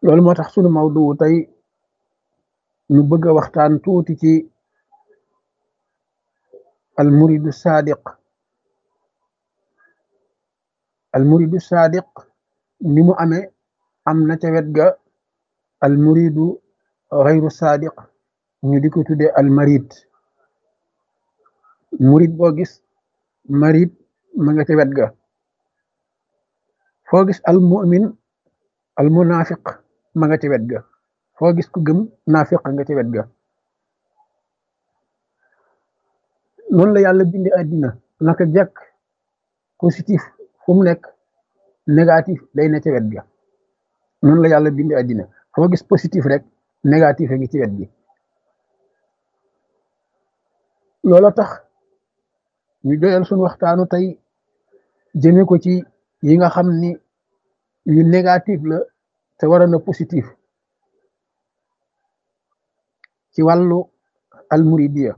loolu moo tax sunu mawdu tey ñu bëgg a waxtaan tuuti ci almuridu sadiq almuridu sadiq ni mu amee am na ca wet ga almuridu xayru sadiq ñu di ko tuddee almarid murid boo gis marid ma nga ca wet ga foo gis almumin almunafiq ma nga ca wet ga foo gis ku gëm naafiq nga ca wet ga noonu la yàlla bindi àddina naka jekk positif fu mu nekk négatif day ne ca wet ga noonu la yàlla bindi àddina foo gis positif rek négatif a ngi ci wet gi loolu tax ñu joyal suñu waxtaanu tey jëme ko ci yi nga xam ni yu négatif la te war na positif ci wàllu almuridiya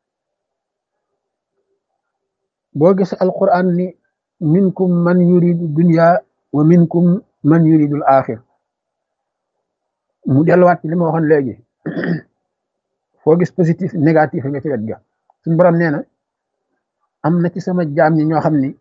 boo gis alquran ni minkum man yuridu dunya wa minkum man yuridu al axir mu delluwaat ci li ma waxoon léegi foo gis positif négatif nga ci wet ga suñu borom nee na am na ci sama jaam ñi ñoo xam ni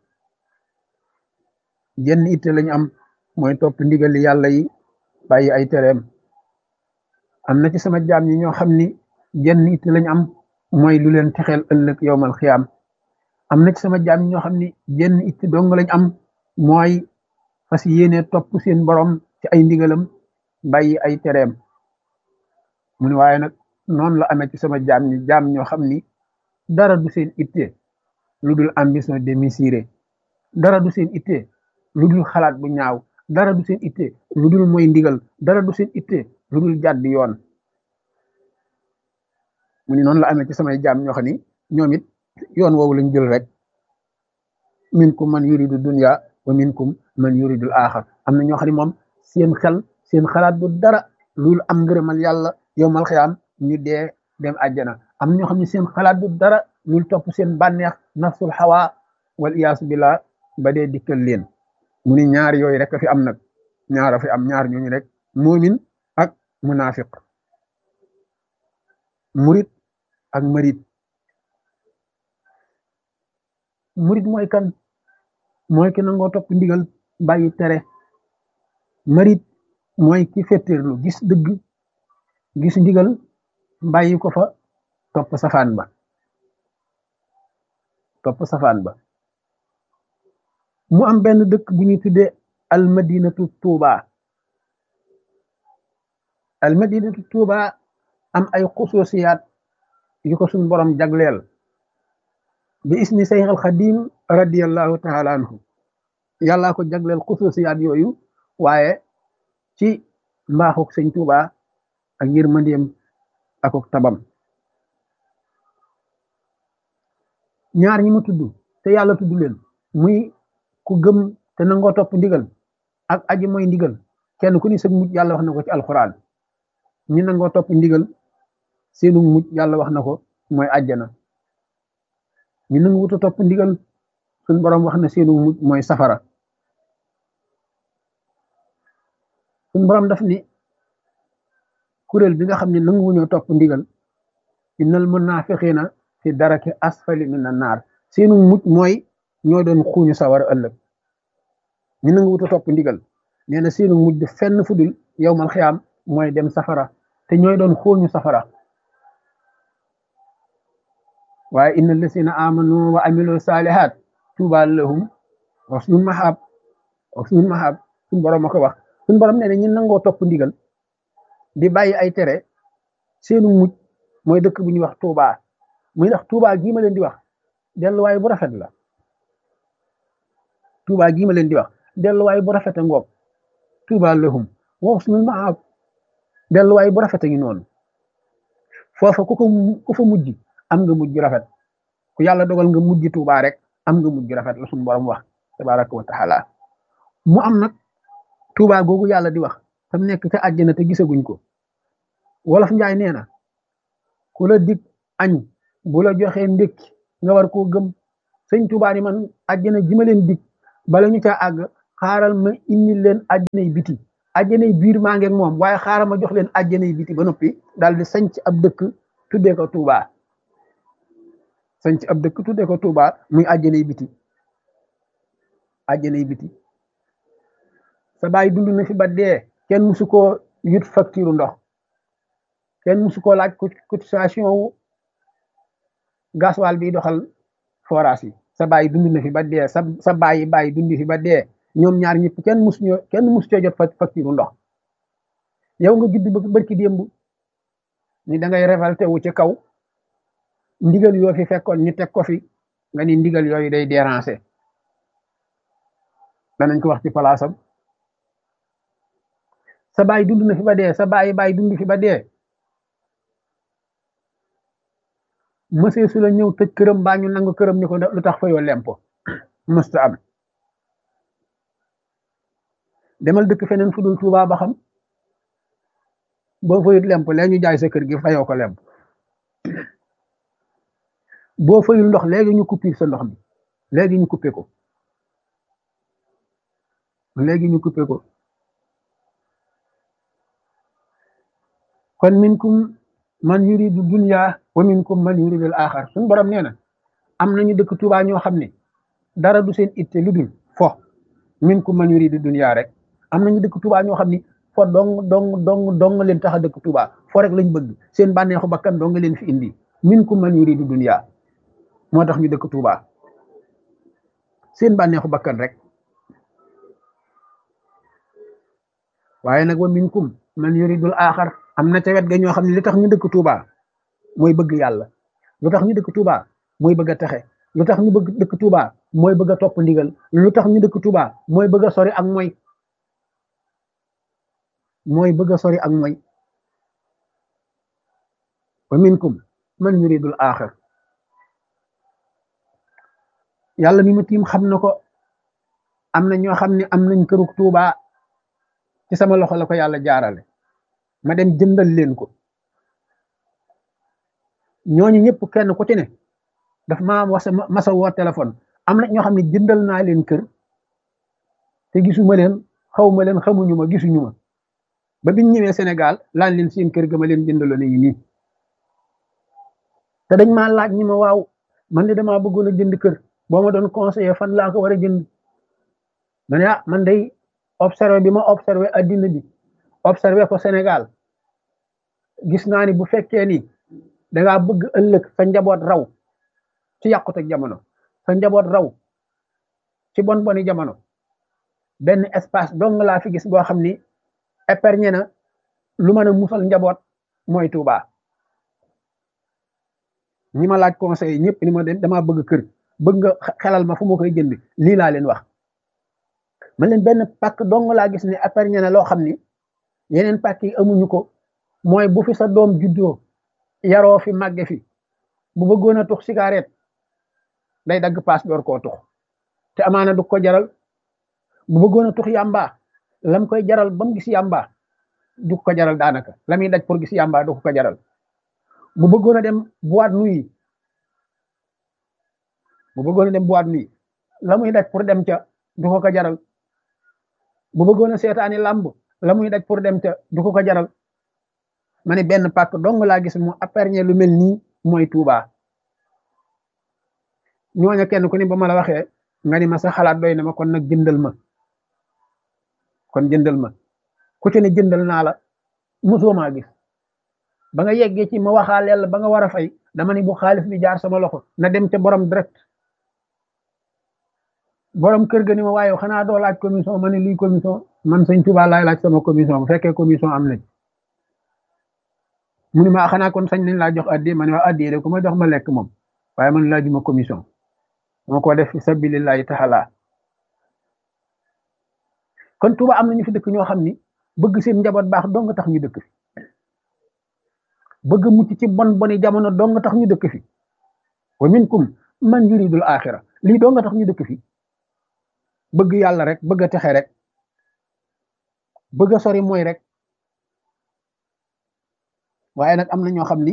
jenn itte lañu am mooy topp ndigali yàlla yi bàyyi ay tereem am na ci sama jaam ñi ñoo xam ni jenn itte lañu am mooy lu leen texeel ëllëg yowmal xiyaam am na ci sama jaam ñi ñoo xam ni jenn itte dong lañ am mooy fas yéene topp seen borom ci ay ndigalam bàyyi ay tereem mu ne waaye nag noonu la amee ci sama jaam ñi jaam ñoo xam ni dara du seen itte lu dul ambition démesurée dara du seen itte lu dul xalaat bu ñaaw dara du seen itte lu dul mooy ndigal dara du seen itte lu dul jàdd yoon mu ni noonu la amee ci samay jaam ñoo xam ni ñoom it yoon woowu lañ jël rek minkum man yuridu dunya wa minkum man yuridul axar am na ñoo xam ne moom seen xel seen xalaat bu dara lu dul am ngërëmal yàlla yowmal xiyaam ñu dee dem àjjana am na ñoo xam ne seen xalaat bu dara lu dul topp seen bànneex nafsul hawa wal iyaasu billah ba dee dikkal leen mu ni ñaar yooyu rek a fi am nag ñaar a fi am ñaar ñooñu rek muumin ak munafiq murid ak marid murid mooy kan mooy ki nangoo topp ndigal bàyyi tere marid mooy ki fettirlu gis dëgg gis ndigal bàyyi ko fa topp safaan ba topp safaan ba mu am benn dëkk bu ñuy tuddee almadinatu tuuba almadinatu tuuba am ay xususiyaat yu ko suñ borom jagleel bi ismi sayx alxadim radiallahu taala anhu yàllaa ko jagleel xususiyaat yooyu waaye ci mbaaxuk sëñ tuuba ak yërmandeem akuk tabam ñaar ñi mu tudd te yàlla tudd leen muy ku gëm te nangoo topp ndigal ak aji mooy ndigal kenn ku ni sëg mujj yàlla wax na ko ci alxuraan ñi nangoo topp ndigal seenu mujj yàlla wax na ko mooy àjjana ñi nangu wuta topp ndigal suñ borom wax na seenu mujj mooy safara suñ borom daf ni kuréel bi nga xam ne nangu wuñoo topp ndigal innal munafiqina fi daraki asfali mina naar seenu mujj mooy ñoo doon xuuñu sawara ëllëg ñu nangu wuta topp ndigal nee na seenu mujj fenn fudul yowmal xiyaam mooy dem safara te ñooy doon xuuñu safara waaye inna allasina amanu wa amilu salihat tuuba lahum wa sunul mahab wa sunul mahab suñ borom a ko wax suñ borom nee na ñu nangoo topp ndigal di bàyyi ay tere seenu mujj mooy dëkk bu ñuy wax tuuba muy ndax tuuba gii ma leen di wax delluwaay bu rafet la tuuba gii ma leen di wax delluwaay bu rafet a ngoog tuuba lahum wa husnul maab delluwaay bu rafet a ngi noonu foofa ku ko ku fa mujj am nga mujj rafet ku yàlla dogal nga mujj tuuba rek am nga mujj rafet la suñu borom wax tabaraka wa taala mu am nag tuuba googu yàlla di wax tam nekk ca àjjana te gisaguñ ko wolof njaay nee na ku la dig añ bu la joxee ndékki nga war koo gëm sëñ tuuba ni man àjjana ji ma leen dig bala ñu caa àgg xaaral ma indi leen àjjana yi biti àjjanay biir maa ngeeg moom waaye xaaral ma jox leen àjjanay biti ba noppi daal di sanc ab dëkk tuddee ko Touba sanc ab dëkk tuddee ko Touba muy àjjanay biti àjjanay biti sa baay dund na fi ba dee kenn musu koo yut facture ndox kenn musu koo laaj cotisation wu gasoil bi doxal forage yi sa baay dund na fi ba dee sa sa baay baay dund fi ba dee ñoom ñaar ñëpp kenn mus ñoo kenn mus coo jot facture ndox yow nga judd ba barki démb ni da ngay révolté wu ci kaw ndigal yoo fi fekkoon ñu teg ko fi nga ni ndigal yooyu day déranger danañ ko wax ci palaasam sa baay dund na fi ba dee sa baay baay dund fi ba dee mësee su la ñëw tëj këram baa ñu nangu këram ni ko lu tax fayoo lempo mësta am demal dëkk feneen fu dul Tuubaa ba xam boo fayut lemp léegi ñu jaay sa kër gi fayoo ko lemp boo fayul ndox léegi ñu coupé sa ndox mi léegi ñu coupé ko léegi ñu coupé ko kon minkum man yuridu dunya wa minkum man yuridu al axar suñu borom nee na am nañu dëkk Tuubaa ñoo xam ne dara du seen itte lu dul fo minkum man yuridu dunya rek am nañu dëkk Tuubaa ñoo xam ni fo dong dong dong dong leen tax a dëkk Tuubaa fo rek lañ bëgg seen bànneexu bakkan dong leen fi indi minkum man yuridu dunya moo tax ñu dëkk Tuubaa seen bànneexu bakkan rek waaye nag wa minkum man yuridul axar am na ca wet ga ñoo xam ne li tax ñu dëkk Touba mooy bëgg yàlla lu tax ñu dëkk Touba mooy bëgg a texe lu tax ñu bëgg dëkk Touba mooy bëgg a topp ndigal lu tax ñu dëkk Touba mooy bëgg a sori ak mooy mooy bëgg a sori ak mooy wa minkum man yuridul axir yàlla mi ma tiim xam na ko am na ñoo xam ne am nañ këruk Touba ci sama loxo la ko yàlla jaarale ma dem jëndal leen ko ñooñu ñëpp kenn ku ci ne daf ma wasa masa woo téléphone am na ñoo xam ne jëndal naa leen kër te gisuma leen xawma leen xamuñu ma gisuñu ma ba biñ ñëwee Sénégal laan leen seen kër ga ma leen jëndaloon yi nii te dañ maa laaj ñi ma waaw man de damaa bëggoon a jënd kër boo ma doon conseiller fan laa ko war a jënd ma ne ah man day observé bi ma observé addina bi observé ko Sénégal gis naa ni bu fekkee ni dangaa bëgg ëllëg sa njaboot raw ci yàqute jamono sa njaboot raw ci bon boni jamono benn espace dong laa fi gis boo xam ni épargne na lu mën a musal njaboot mooy Touba ñi ma laaj conseil ñëpp ni ma damaa bëgg kër bëgg nga xelal ma fu ma koy jënd lii laa leen wax man leen benn pàkk dong laa gis ne épargne na loo xam ni yeneen pàkk yi amuñu ko mooy bu fi sa doom juddoo yaroo fi màgge fi bu bëggoon a tux cigarette day dagg paas door koo tux te amaana du ko jaral bu bëggoon a tux yàmba lam koy jaral ba mu gis yàmba du ko jaral daanaka la muy daj pour gis yàmba du ko jaral bu bëggoon a dem boîte nuit bu bëggoon a dem boîte nuit la muy daj pour dem ca du ko ko jaral bu bëggoon a seetaani làmb la muy daj pour dem ca du ko ko jaral ma ne benn pàkk dong laa gis mu épargne lu mel nii mooy Touba ñooña kenn ku ne ba ma la waxee nga ni ma sa xalaat doy na ma kon nag jëndal ma kon jëndal ma ku ci ne jëndal naa la mosoo maa gis ba nga yeggee ci ma waxaaleel ba nga war a fay dama ni bu xaalis bi jaar sama loxo na dem ca borom direct borom kër ga ni ma waaye xanaa doo laaj commission ma ne luy commission man sëñ Touba laay laaj sama commission bu fekkee commission am nañ mu ni ma xanaa kon sañ nañ laa jox addi ma ne waa addi de ku ma jox ma lekk moom waaye man laajuma commission moo ko def fi sabilillahi taala kon Touba am na ñu fi dëkk ñoo xam ni bëgg seen njaboot baax dong nga tax ñu dëkk fi bëgg mucc ci bon boni jamono dong nga tax ñu dëkk fi wa minkum man yuridul axira lii dong nga tax ñu dëkk fi bëgg yàlla rek bëgg a texe rek bëgg a sori mooy rek waaye nag am na ñoo xam ni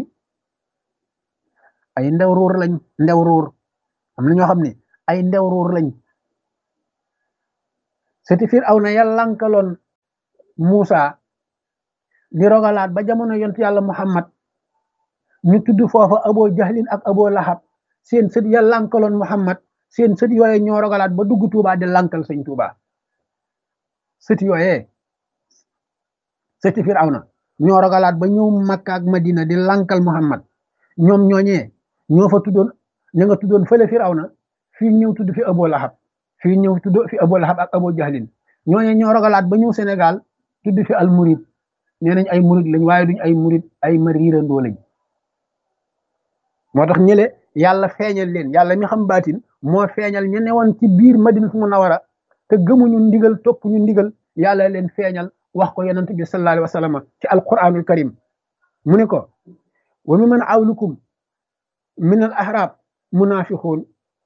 ay ndew ruur lañ ndew ruur am na ñoo xam ni ay ndew ruur lañ seti fiir aw na yàlla lankaloon Muusa di rogalaat ba jamono yont yàlla Muhammad ñu tudd foofa abo jahlin ak abo lahab seen sët ya lankaloon Muhammad seen sët yooye ñoo rogalaat ba dugg Tuuba di lankal sëñ Tuuba sët yooye sëti Firawna ñoo rogalaat ba ñëw Makka ak Madina di lankal Muhammad ñoom ñooñee ñoo fa tuddoon ña nga tuddoon fële Firawna fii ñëw tudd fi abo lahab fii ñëw tudd fi abo lahab ak abo jahlin ñooñee ñoo rogalaat ba ñëw Sénégal tudd fi al murid nee nañ ay murid lañ waaye duñ ay murid ay mariirandoo lañ moo tax ñële yàlla feeñal leen yàlla mi xam baatin moo feeñal ñu newoon ci biir madinatu munawara te gëmuñu ndigal topp ñu ndigal yàlla leen feeñal wax ko yonent bi sallallahu alayhi wa sallam ci alquranul karim mu ne ko wa mi man awlukum min al ahrab munafiqun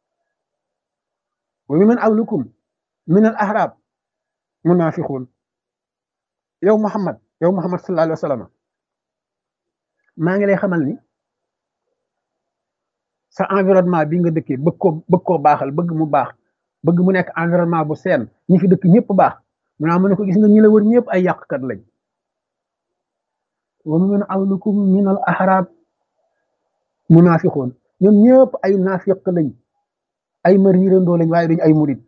wa mi man awlukum min al ahrab munafiqun yow muhammad yow muhammad sallallahu alayhi wa sallam maa ngi lay xamal ni sa environnement bi nga dëkkee bëgg koo bëgg koo baaxal bëgg mu baax bëgg mu nekk environnement bu seen ñi fi dëkk ñëpp baax mu naa mu ne ko gis nga ñi la wër ñëpp ay yàqkat lañ wa min awlukum min al ahrab munafiqoon ñoom ñëpp ay naafiq lañ ay mariirandoo lañ waaye duñ ay murid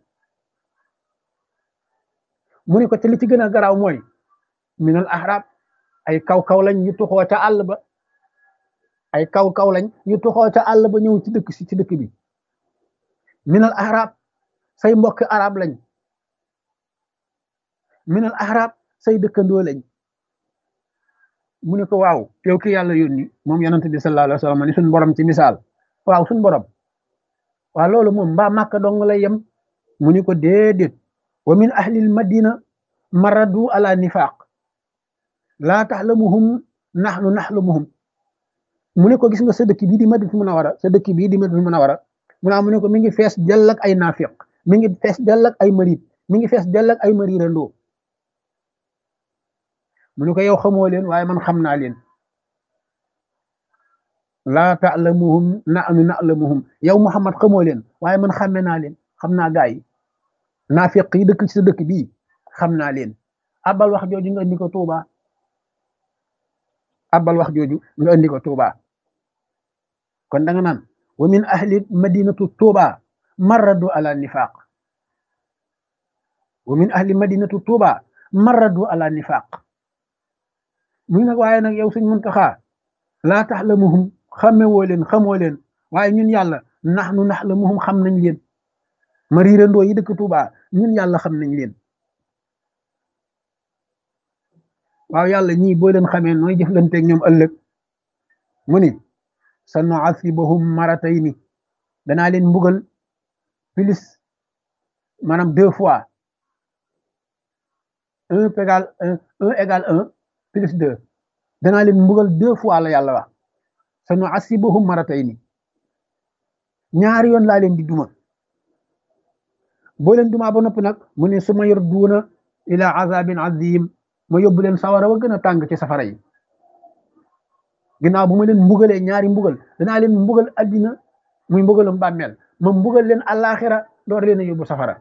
mu ne ko te li ci gën a garaaw mooy min al ahrab ay kaw-kaw lañ ñu tuxoo ca àll ba ay kaw-kaw lañ ñu tuxoo ca àll ba ñëw ci dëkk si ci dëkk bi minal arab say mbokk arab lañ minal arab say dëkkandoo lañ mu ne ko waaw yow ki yàlla yónni moom yonent bi sallallahu alayhi wa sallam ni suñ borom ci misaal waaw suñ borom waaw loolu moom mbaa màkka dong lay yem mu ni ko déedéet wa min ahlil madina maradu ala nifaq laa taxlamuhum naxnu naxlamuhum mu ne ko gis nga sa dëkk bii di Madinatu Munawara sa dëkk bii di Madinatu Munawara mu naa mu ne ko mi ngi fees dell ak ay naafiq mi ngi fees dell ak ay marit mi ngi fees dell ak ay marirandoo mu ne ko yow xamoo leen waaye man xam naa leen laa ta'lamuhum nahnu na'lamuhum yow Muhammad xamoo leen waaye man xàmme naa leen xam naa gaa yi naafiq yi dëkk ci sa dëkk bii xam naa leen abal wax jooju nga indi ko Tuuba abal wax jooju nga indi ko Tuuba kon da nga naan wa min ahli madinatu Tuuba marradu ala nifaq wa min ahli madinatu Tuuba marradu ala nifaq muy nag waaye nag yow suñ Muntaxa laa taxlamuhum xamewoo leen xamoo leen waaye ñun yàlla naxnu naxlamuhum xam nañ leen ma riirandoo yi dëkk Tuuba ñun yàlla xam nañ leen waaw yàlla ñii boo leen xamee nooy jëflanteeg ñoom ëllëg mu ni sa nu'athibahum maratayni danaa leen mbugal plus maanaam deux fois un égal un un égal un plus deux danaa leen mbugal deux fois la yàlla wax sa nu'athibahum maratayni ñaari yoon laa leen di duma boo leen dumaa ba noppi nag mu ne su ma yor duuna ila azabin azim ma yóbbu leen sawara wa gën a tàng ci safara yi ginnaaw bu ma leen mbugalee ñaari mbugal danaa leen mbugal addina muy mbugalum bàmmeel ma mbugal leen àllaaxira door leen a yóbbu safara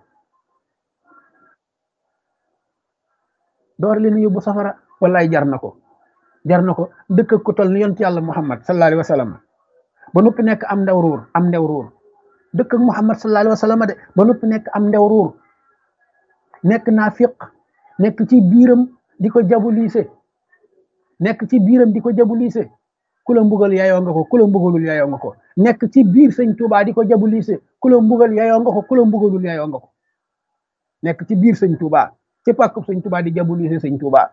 door leen a yóbbu safara wallaay jar na ko jar na ko dëkk ko tol ni yont yàlla muhammad sallallahu alayhi wa sallam ba noppi nekk am ndew ruur am ndew ruur dëkk ak muhammad sallallahu alayhi wa sallam de ba noppi nekk am ndew ruur nekk naafiq nekk ci biiram di ko jabuliise nekk ci biiram di ko jabuliise ku la mbugal yayoo nga ko ku la mbugalul yayoo nga ko nekk ci biir sëñ Tuubaa di ko jabuliise ku la mbugal yayoo nga ko ku la mbugalul yayoo nga ko nekk ci biir sëñ Tuubaa ci pàkkub sëñ Tuubaa di jabuliise sëñ Tuubaa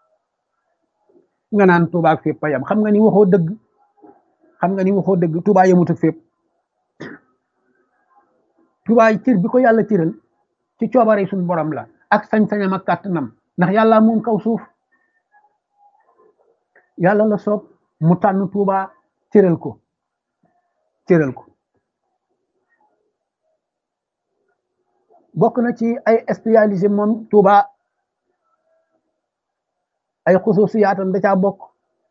nga naan Tuubaa ak fépp payam xam nga ni waxoo dëgg xam nga ni waxoo dëgg Tuubaa yemut ak fépp Tuubaa cër bi ko yàlla cëral ci coobare suñu borom la ak sañ-sañam ak kàttanam ndax yàlla moom kaw suuf yàlla la soob mu tànn Tuuba cëral ko cëral ko bokk na ci ay spécialisé moom Tuuba ay xususiyaatam da caa bokk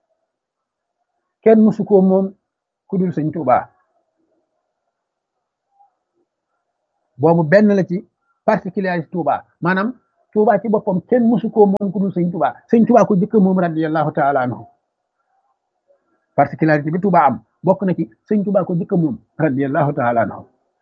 kenn musu ko moom ku dul sëñ Tuuba boobu benn la ci particularité Tuuba maanaam Touba ci boppam kenn mësu koo moom ku dul sëñ Touba sëñ Touba ko jëkk moom radiyallahu taala anhu particularité bi Touba am bokk na ci sëñ Touba ko jëkk moom radiyallahu taala anhu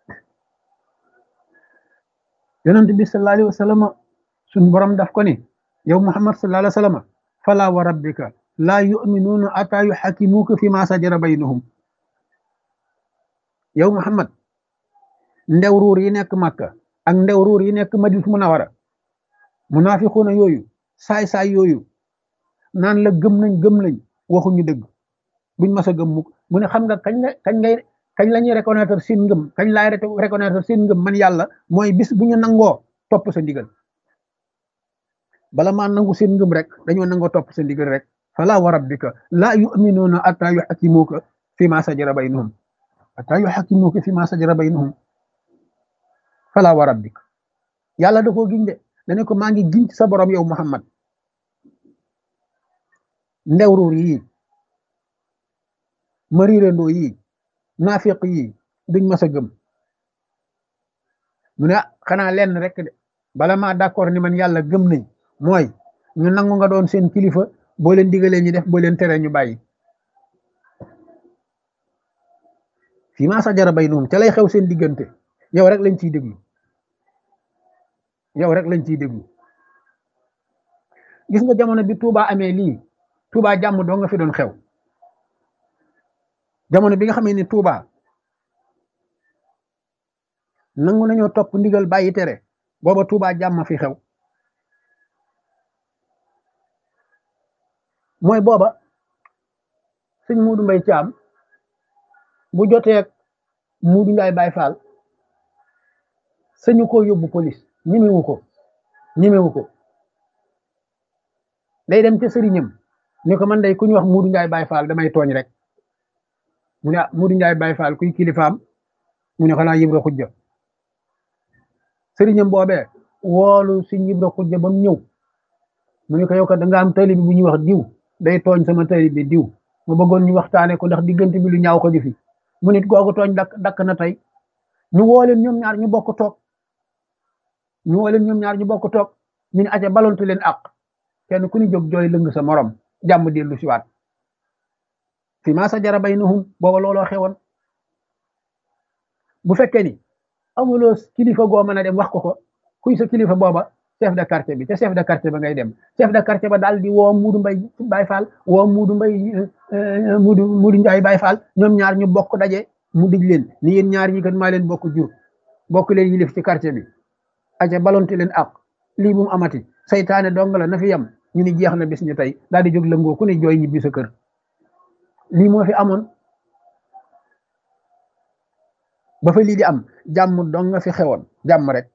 yonent bi sallallahu alayhi wa sallam suñ borom daf ko ni yow Muhammad sallallahu alayhi wa sallam fala wa rabbika laa yuminuuna ata yuxakimuuka fi ma sajara baynahum yow Muhammad ndew ruur yi nekk Makka ak ndew ruur yi nekk Madina Munawara munaafiquuna yooyu saay-saay yooyu naan la gëm nañ gëm nañ waxuñu dëgg buñ mas a gëm mukk mu ne xam nga kañ nga kañ ngay kañ la ñuy reconnaître seen ngëm kañ laay reconnaître seen ngëm man yàlla mooy bis bu ñu nangoo topp sa ndigal bala maa nangu seen ngëm rek dañoo nangoo topp sa ndigal rek fala wa rabbika laa yuminuuna atta yuxakimuuka fi ma sajara baynahum atta yuxakimuuka fi ma sajara baynahum fala wa rabbika yàlla da koo giñ de dane ko maa ngi giñ ci sa borom yow Muhammad ndewruur yii mariirandoo yii naafiq yii duñ mas a gëm mu ne xanaa lenn rek de bala maa d'accord ni man yàlla gëm nañ mooy ñu nangu nga doon seen kilifa boo leen digalee ñu def boo leen tere ñu bàyyi fii maa sajara baynahum ca lay xew seen diggante yow rek lañ ciy déglu yow rek lañ ciy déglu gis nga jamono bi Touba amee lii Touba jàmm doo nga fi doon xew jamono bi nga xamee ni Touba nangu nañoo topp ndigal bàyyi tere booba Touba jàmm fi xew mooy booba sëñ Muudu Mbay Caam bu jotee ak Muudu Njaay Baay Faal sëñu ko yóbbu police ñemewu ko ñemewu ko day dem ca sëriñam ni ko man day ku ñu wax Muudu Njaay Baay Faal damay tooñ rek mu ne Muudu Njaay Baay Faal kuy kilifaam mu ne xanaa Ibra Xujja sëriñam boobee woolu si Ibra Xujja ba mu ñëw mu ne ko yow kat da nga am tali bi bu ñuy wax diw day tooñ sama tali bi diw ma bëggoon ñu waxtaane ko ndax diggante bi lu ñaaw ko di fi mu nit googu tooñ dakk dakk na tey ñu woo leen ñoom ñaar ñu bokk toog ñu woo leen ñoom ñaar ñu bokk toog ñu ne aca balontu leen àq kenn ku ni jóg jooy lëng sa morom jàmm dellu si waat fi maa sa jara baynahum booba looloo xewoon bu fekkee ni amuloo kilifa goo mën a dem wax ko ko kuy sa kilifa booba chef de quartier bi te chef de quartier ba ngay dem chef de quartier ba daal di woo Muudu Mbay Baay Faal woo Muudu Mbay Muudu Muudu Njaay Baay Faal ñoom ñaar ñu bokk daje mu dig leen ni yéen ñaar ñi kat maa leen bokk jur bokk leen yilif ci quartier bi aca balonte leen ak lii bu mu amati saytaane dong la na fi yem ñu ni jeex na bis ñu tey daal di jóg lëngoo ku ne jooy ñibbi sa kër lii moo fi amoon ba fa lii di am jàmm dong nga fi xewoon jàmm rek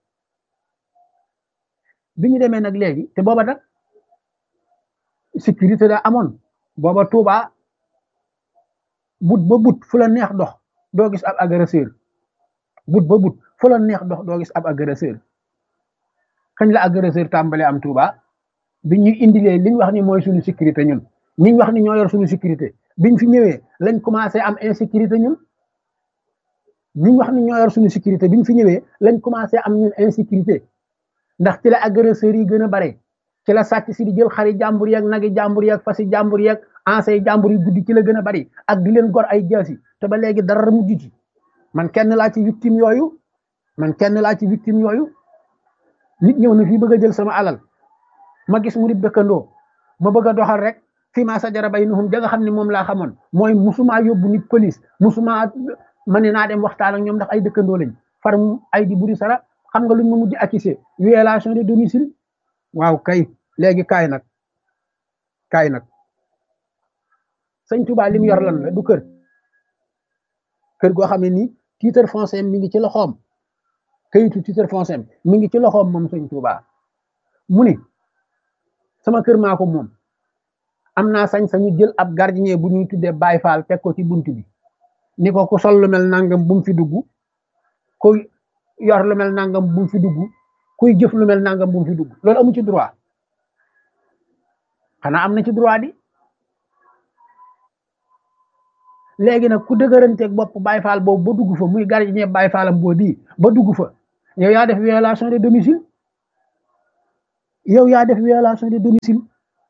bi ñu demee nag léegi te booba nag sécurité da amoon booba Touba but ba but fu la neex dox doo gis ab agresseur but ba but fu la neex dox doo gis ab agresseur kañ la agresseur tàmbale am Touba bi ñu indilee liñ wax ni mooy suñu sécurité ñun niñ wax ni ñoo yor suñu sécurité biñ fi ñëwee lañ commencé am insécurité ñun niñ wax ni ñoo yor suñu sécurité biñ fi ñëwee lañ commencé am ñun insécurité ndax ci la agresseurs yi gën a bare ci la sàcc si di jël xari jàmbur yeeg nagi jàmbur yeeg fasi jàmbur yeeg ansay jàmbur yi guddi ci la gën a bari ak di leen gor ay jaasi te ba léegi dara mujj ci man kenn laa ci victime yooyu man kenn laa ci victime yooyu nit ñëw na fii bëgg a jël sama alal ma gis mu di dëkkandoo ma bëgg a doxal rek fii maa sajara baynahum da nga xam ne moom laa xamoon mooy musuma yóbbu nit police musuma ma ne naa dem waxtaan ak ñoom ndax ay dëkkandoo lañ far ay di buri sara xam nga luñ ma mujj accusé violation de domicile waaw kay léegi kaay nag kaay nag sëñ Touba li mu yor lan la du kër kër goo xam ne nii titre foncier mi ngi ci loxoom kayitu titre foncier mi ngi ci loxoom moom sëñ Touba mu ni sama kër maa ko moom am naa sañ-sañu jël ab gardien bu ñuy tuddee Baay Faal teg ko ci bunt bi ni ko ku sol lu mel nangam bu mu fi dugg kuy yor lu mel nangam bu mu fi dugg kuy jëf lu mel nangam bu mu fi dugg loolu amu ci droit xanaa am na ci droit di léegi nag ku dëgëranteeg bopp Baay Faal boobu ba dugg fa muy gardien Baay Faalam boo bii ba dugg fa yow yaa def violation de domicile yow yaa def violation de domicile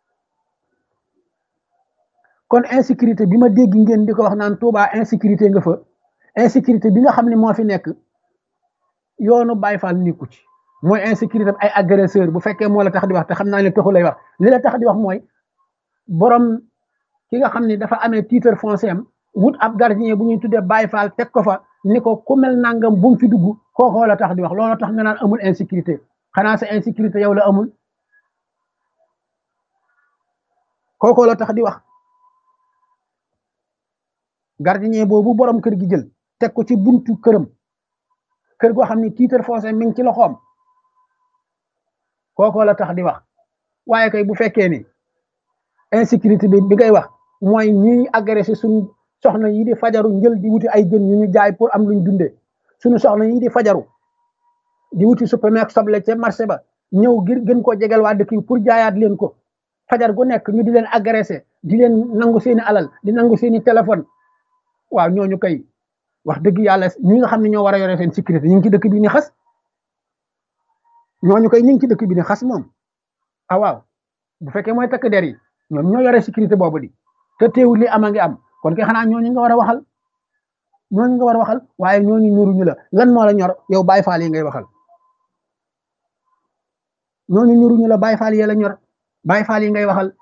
kon insécurité bi ma dégg ngeen di ko wax naan Touba insécurité nga fa insécurité bi nga xam ne moo fi nekk yoonu Baye Fall nekku ci mooy insécurité ay agresseur bu fekkee moo la tax di wax te xam naa ne taxu lay wax li la tax di wax mooy borom ki nga xam ne dafa amee titre foncier am wut ab gardien bu ñuy tuddee Baye Fall teg ko fa ni ko ku mel nangam bu mu fi dugg kookoo la tax di wax loolu tax nga naan amul insécurité xanaa sa insécurité yow la amul kookoo la tax di wax gardien boobu borom kër gi jël teg ko ci buntu këram kër goo xam ne titre foncier mi ngi ci loxoom kookoo la tax di wax waaye kay bu fekkee ni insécurité bi bi ngay wax mooy ñiy agressé suñu soxna yi di fajaru njël di wuti ay jën yu ñu jaay pour am luñ dundee suñu soxna yi di fajaru di wuti supermarché soble ca marché ba ñëw ngir gën koo jegal waa dëkk yi pour jaayaat leen ko fajar gu nekk ñu di leen agressé di leen nangu seeni alal di nangu seeni téléphone waaw ñooñu kay wax dëgg yàlla ñi nga xam ne ñoo war a yore seen sécurité ñu ngi ci dëkk bi ni xas ñooñu kay ñu ngi ci dëkk bi ni xas moom ah waaw bu fekkee mooy takk der yi ñoom ñoo yore sécurité boobu di te teewul li ama ngi am kon kay xanaa ñooñu nga war a waxal ñooñu nga war a waxal waaye ñooñu ñuruñu la lan moo la ñor yow Baye Fall yi ngay waxal ñooñu ñuruñu la Baye Fall yi la ñor Baye Fall yi ngay waxal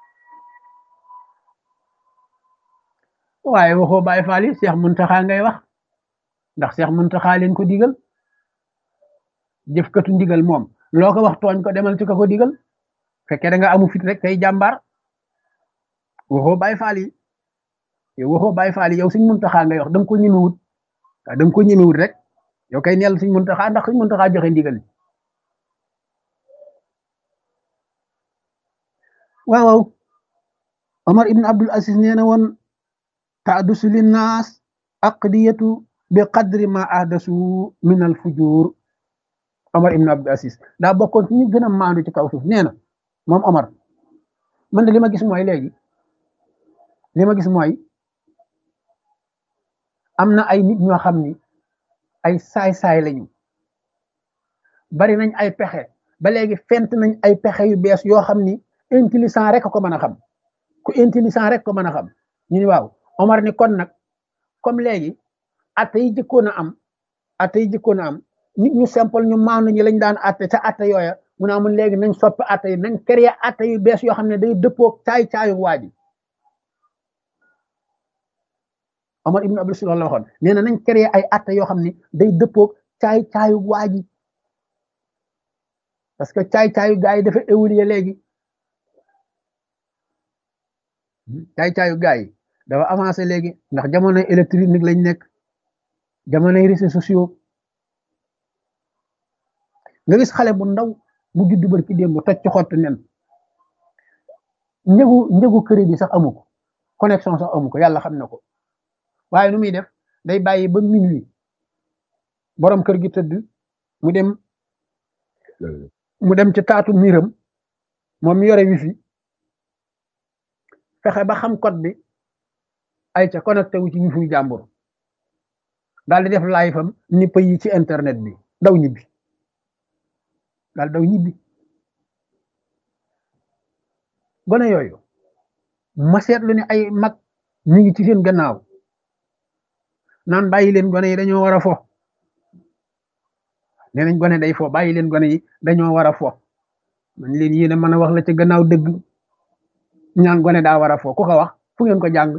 waaye waxoo Baye Fall yi Cheikh Muntaxa ngay wax ndax Cheikh Muntaxa leen ko digal jëfkatu ndigal moom loo ko wax tooñ ko demal ci ko ko digal fekkee da nga amu fit rek tey jàmbaar waxoo Baye Fall yi yow waxoo Baye Fall yi yow suñ Muntaxa ngay wax da nga ko ñemewut waaw da nga ko ñemewut rek yow kay neel suñ Muntaxa ndax suñ Muntaxa joxe ndigal waaw waaw Omar ibn Abdul Aziz nee na woon taadusu linnaas aqdiyatu bi qadri ma ahdasu min al fujur Omar ibn Abdul Aziz daa bokkoon ci ñu gën a maandu ci kaw suuf nee na moom Omar man de li ma gis mooy léegi li ma gis mooy am na ay nit ñoo xam ni ay saay-saay lañu bari nañ ay pexe ba léegi fent nañ ay pexe yu bees yoo xam ni intelligent rek ko mën a xam ku intelligent rek ko mën a xam ñu ni waaw Omar ni kon nag comme léegi atte yi jëkkoon a am atte yi jëkkoon a am nit ñu simple ñu maandu ñi lañ daan atte ca atte yooya mu ne amul léegi nañ soppi atte yi nañ créer atte yu bees yoo xam ne day dëppoog caay-caayu waa ji Omar ibn Abdul Aziz la waxoon nee na nañ créer ay atte yoo xam ne day dëppoog caay-caayu waa ji parce que caay-caayu gaa yi dafa évoluer léegi caay-caayu gaa yi dafa avancé léegi ndax jamonoy électronique lañ nekk jamonoy réseaux sociaux nga gis xale bu ndaw bu juddu bër ki démb toj ci xottu nen njëgu njëgu crédit sax amu ko connexion sax amu ko yàlla xam na ko waaye nu muy def day bàyyi ba minuit borom kër gi tëdd mu dem mu dem ci taatu miiram moom mi yore wifi fexe ba xam code bi ay ca connecté wu ci wifi jàmbur daal di def live am ni yi ci internet bi daw ñibbi daal daw ñibbi gone yooyu ma seetlu ne ay mag ñu ngi ci seen gannaaw naan bàyyi leen gone yi dañoo war a fo nee nañ gone day fo bàyyi leen gone yi dañoo war a fo man leen yéen a mën a wax la ca gannaaw dëgg ñaan gone daa war a fo ku ko wax fu ngeen ko jàng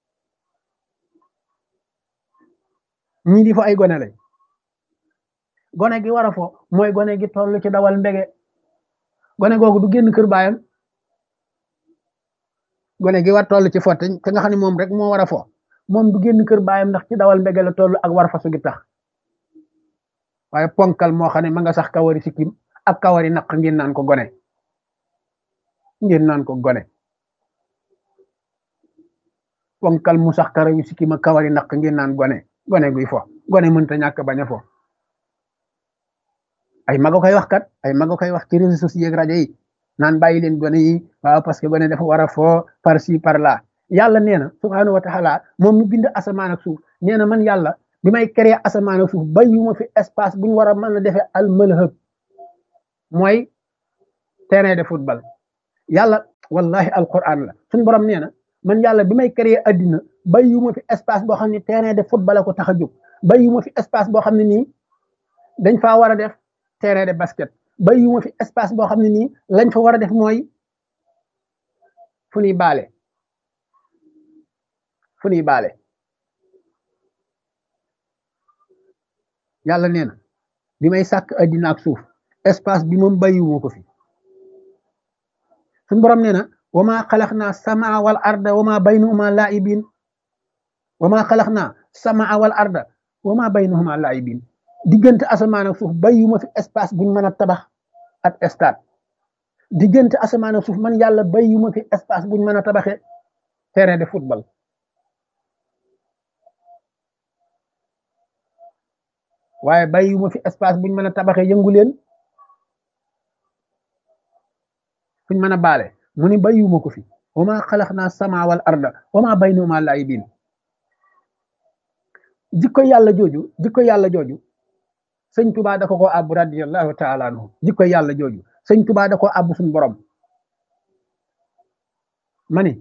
ñii di fo ay gone lañ gone gi war a fo mooy gone gi toll ci dawal mbege gone googu du génn kër baayam gone gi war toll ci fo te nga xam ne moom rek moo war a fo moom du génn kër baayam ndax ci dawal mbege la toll ak war fasu gi tax waaye ponkal moo xam ne ma nga sax kawari sikkim ak kawari naq ngeen naan ko gone ngeen naan ko gone ponkal mu sax karawi sikkim ak kawari naq ngeen naan gone gone guy fo gone mënta ñàkk bañ a fo ay maga koy wax kat ay maga koy wax ci réseaux sociaux ak rajo yi naan bàyyi leen gone yi waaw parce que gone dafa war a foo par ci par là yàlla nee na subhaanahu wa taala moom mi bind asamaan ak suuf nee na man yàlla bi may créer asamaan ak suuf bàyyiwuma fi espace bu ñu war a mën a defee al malhab mooy terrain de football yàlla wallahi alquran la suñ borom nee na man yàlla bi may créer addina bàyyiwuma fi espace boo xam ne terrain de football ko tax a jóg bàyyiwuma fi espace boo xam ne nii dañ faa war a def terrain de basket bàyyiwuma fi espace boo xam ne nii lañ fa war a def mooy fu ñuy baale fu ñuy baale yàlla nee na bi may sàkk addina ak suuf espace bi moom bàyyiwuma ko fi suñ borom nee na wa maa xalaqnaa samaa wal arda wa maa baynahuma laa'ibin wa maa xalaqnaa samaa wal arda wa maa baynahuma laa'ibin diggante asamaan ak suuf bàyyiwuma fi espace buñ mën a tabax ak stade diggante asamaan ak suuf man yàlla bàyyiwuma fi espace buñ mën a tabaxee terrain de football waaye bàyyiwuma fi espace buñ mën a tabaxee yëngu leen fuñ mën a baale mu ni bàyyiwuma ko fi wa maa xalaqnaa samaa wal arda wa maa baynahuma laa'ibin jikko yàlla jooju jikko yàlla jooju sëñ tubaa da ko ko àbb radiyallahu taala anhu jikko yàlla jooju sëñ tubaa da ko àbb suñ borom ma ni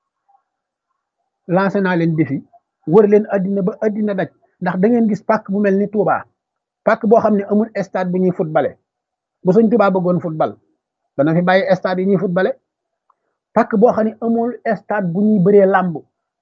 lancé naa leen défi wër leen addina ba addina daj ndax da ngeen gis pàkk bu mel ni Touba pàkk boo xam ne amul stade bu ñuy footballé bu sëñ tubaa bëggoon football dana fi bàyyi stade yi ñuy footballé pàkk boo xam ne amul stade bu ñuy bëree làmb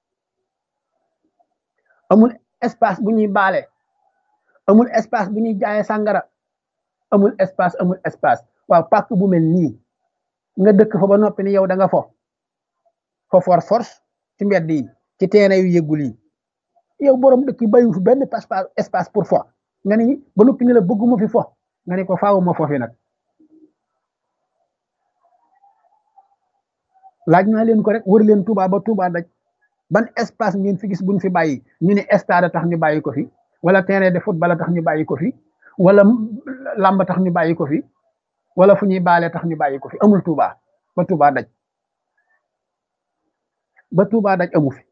amul espace bu ñuy baale amul espace bu ñuy jaayee sàngara amul espace amul espace waaw pàkk bu mel nii nga dëkk fa ba noppi ni yow da nga fo fo for force ci mbedd yi ci teene yu yëggul yi yow borom dëkk yi bayu fi benn espace pour fo nga ni ba noppi ni la bëgguma fi fo nga ne ko faawuma fo fi nag laaj naa leen ko rek wër leen Touba ba Touba daj ban espace ngeen fi gis buñ fi bàyyi ñu ne stade tax ñu bàyyi ko fi wala terrain de football tax ñu bàyyi ko fi wala làmb tax ñu bàyyi ko fi wala fu ñuy baale tax ñu bàyyi ko fi amul Touba ba Touba daj ba Touba daj amu fi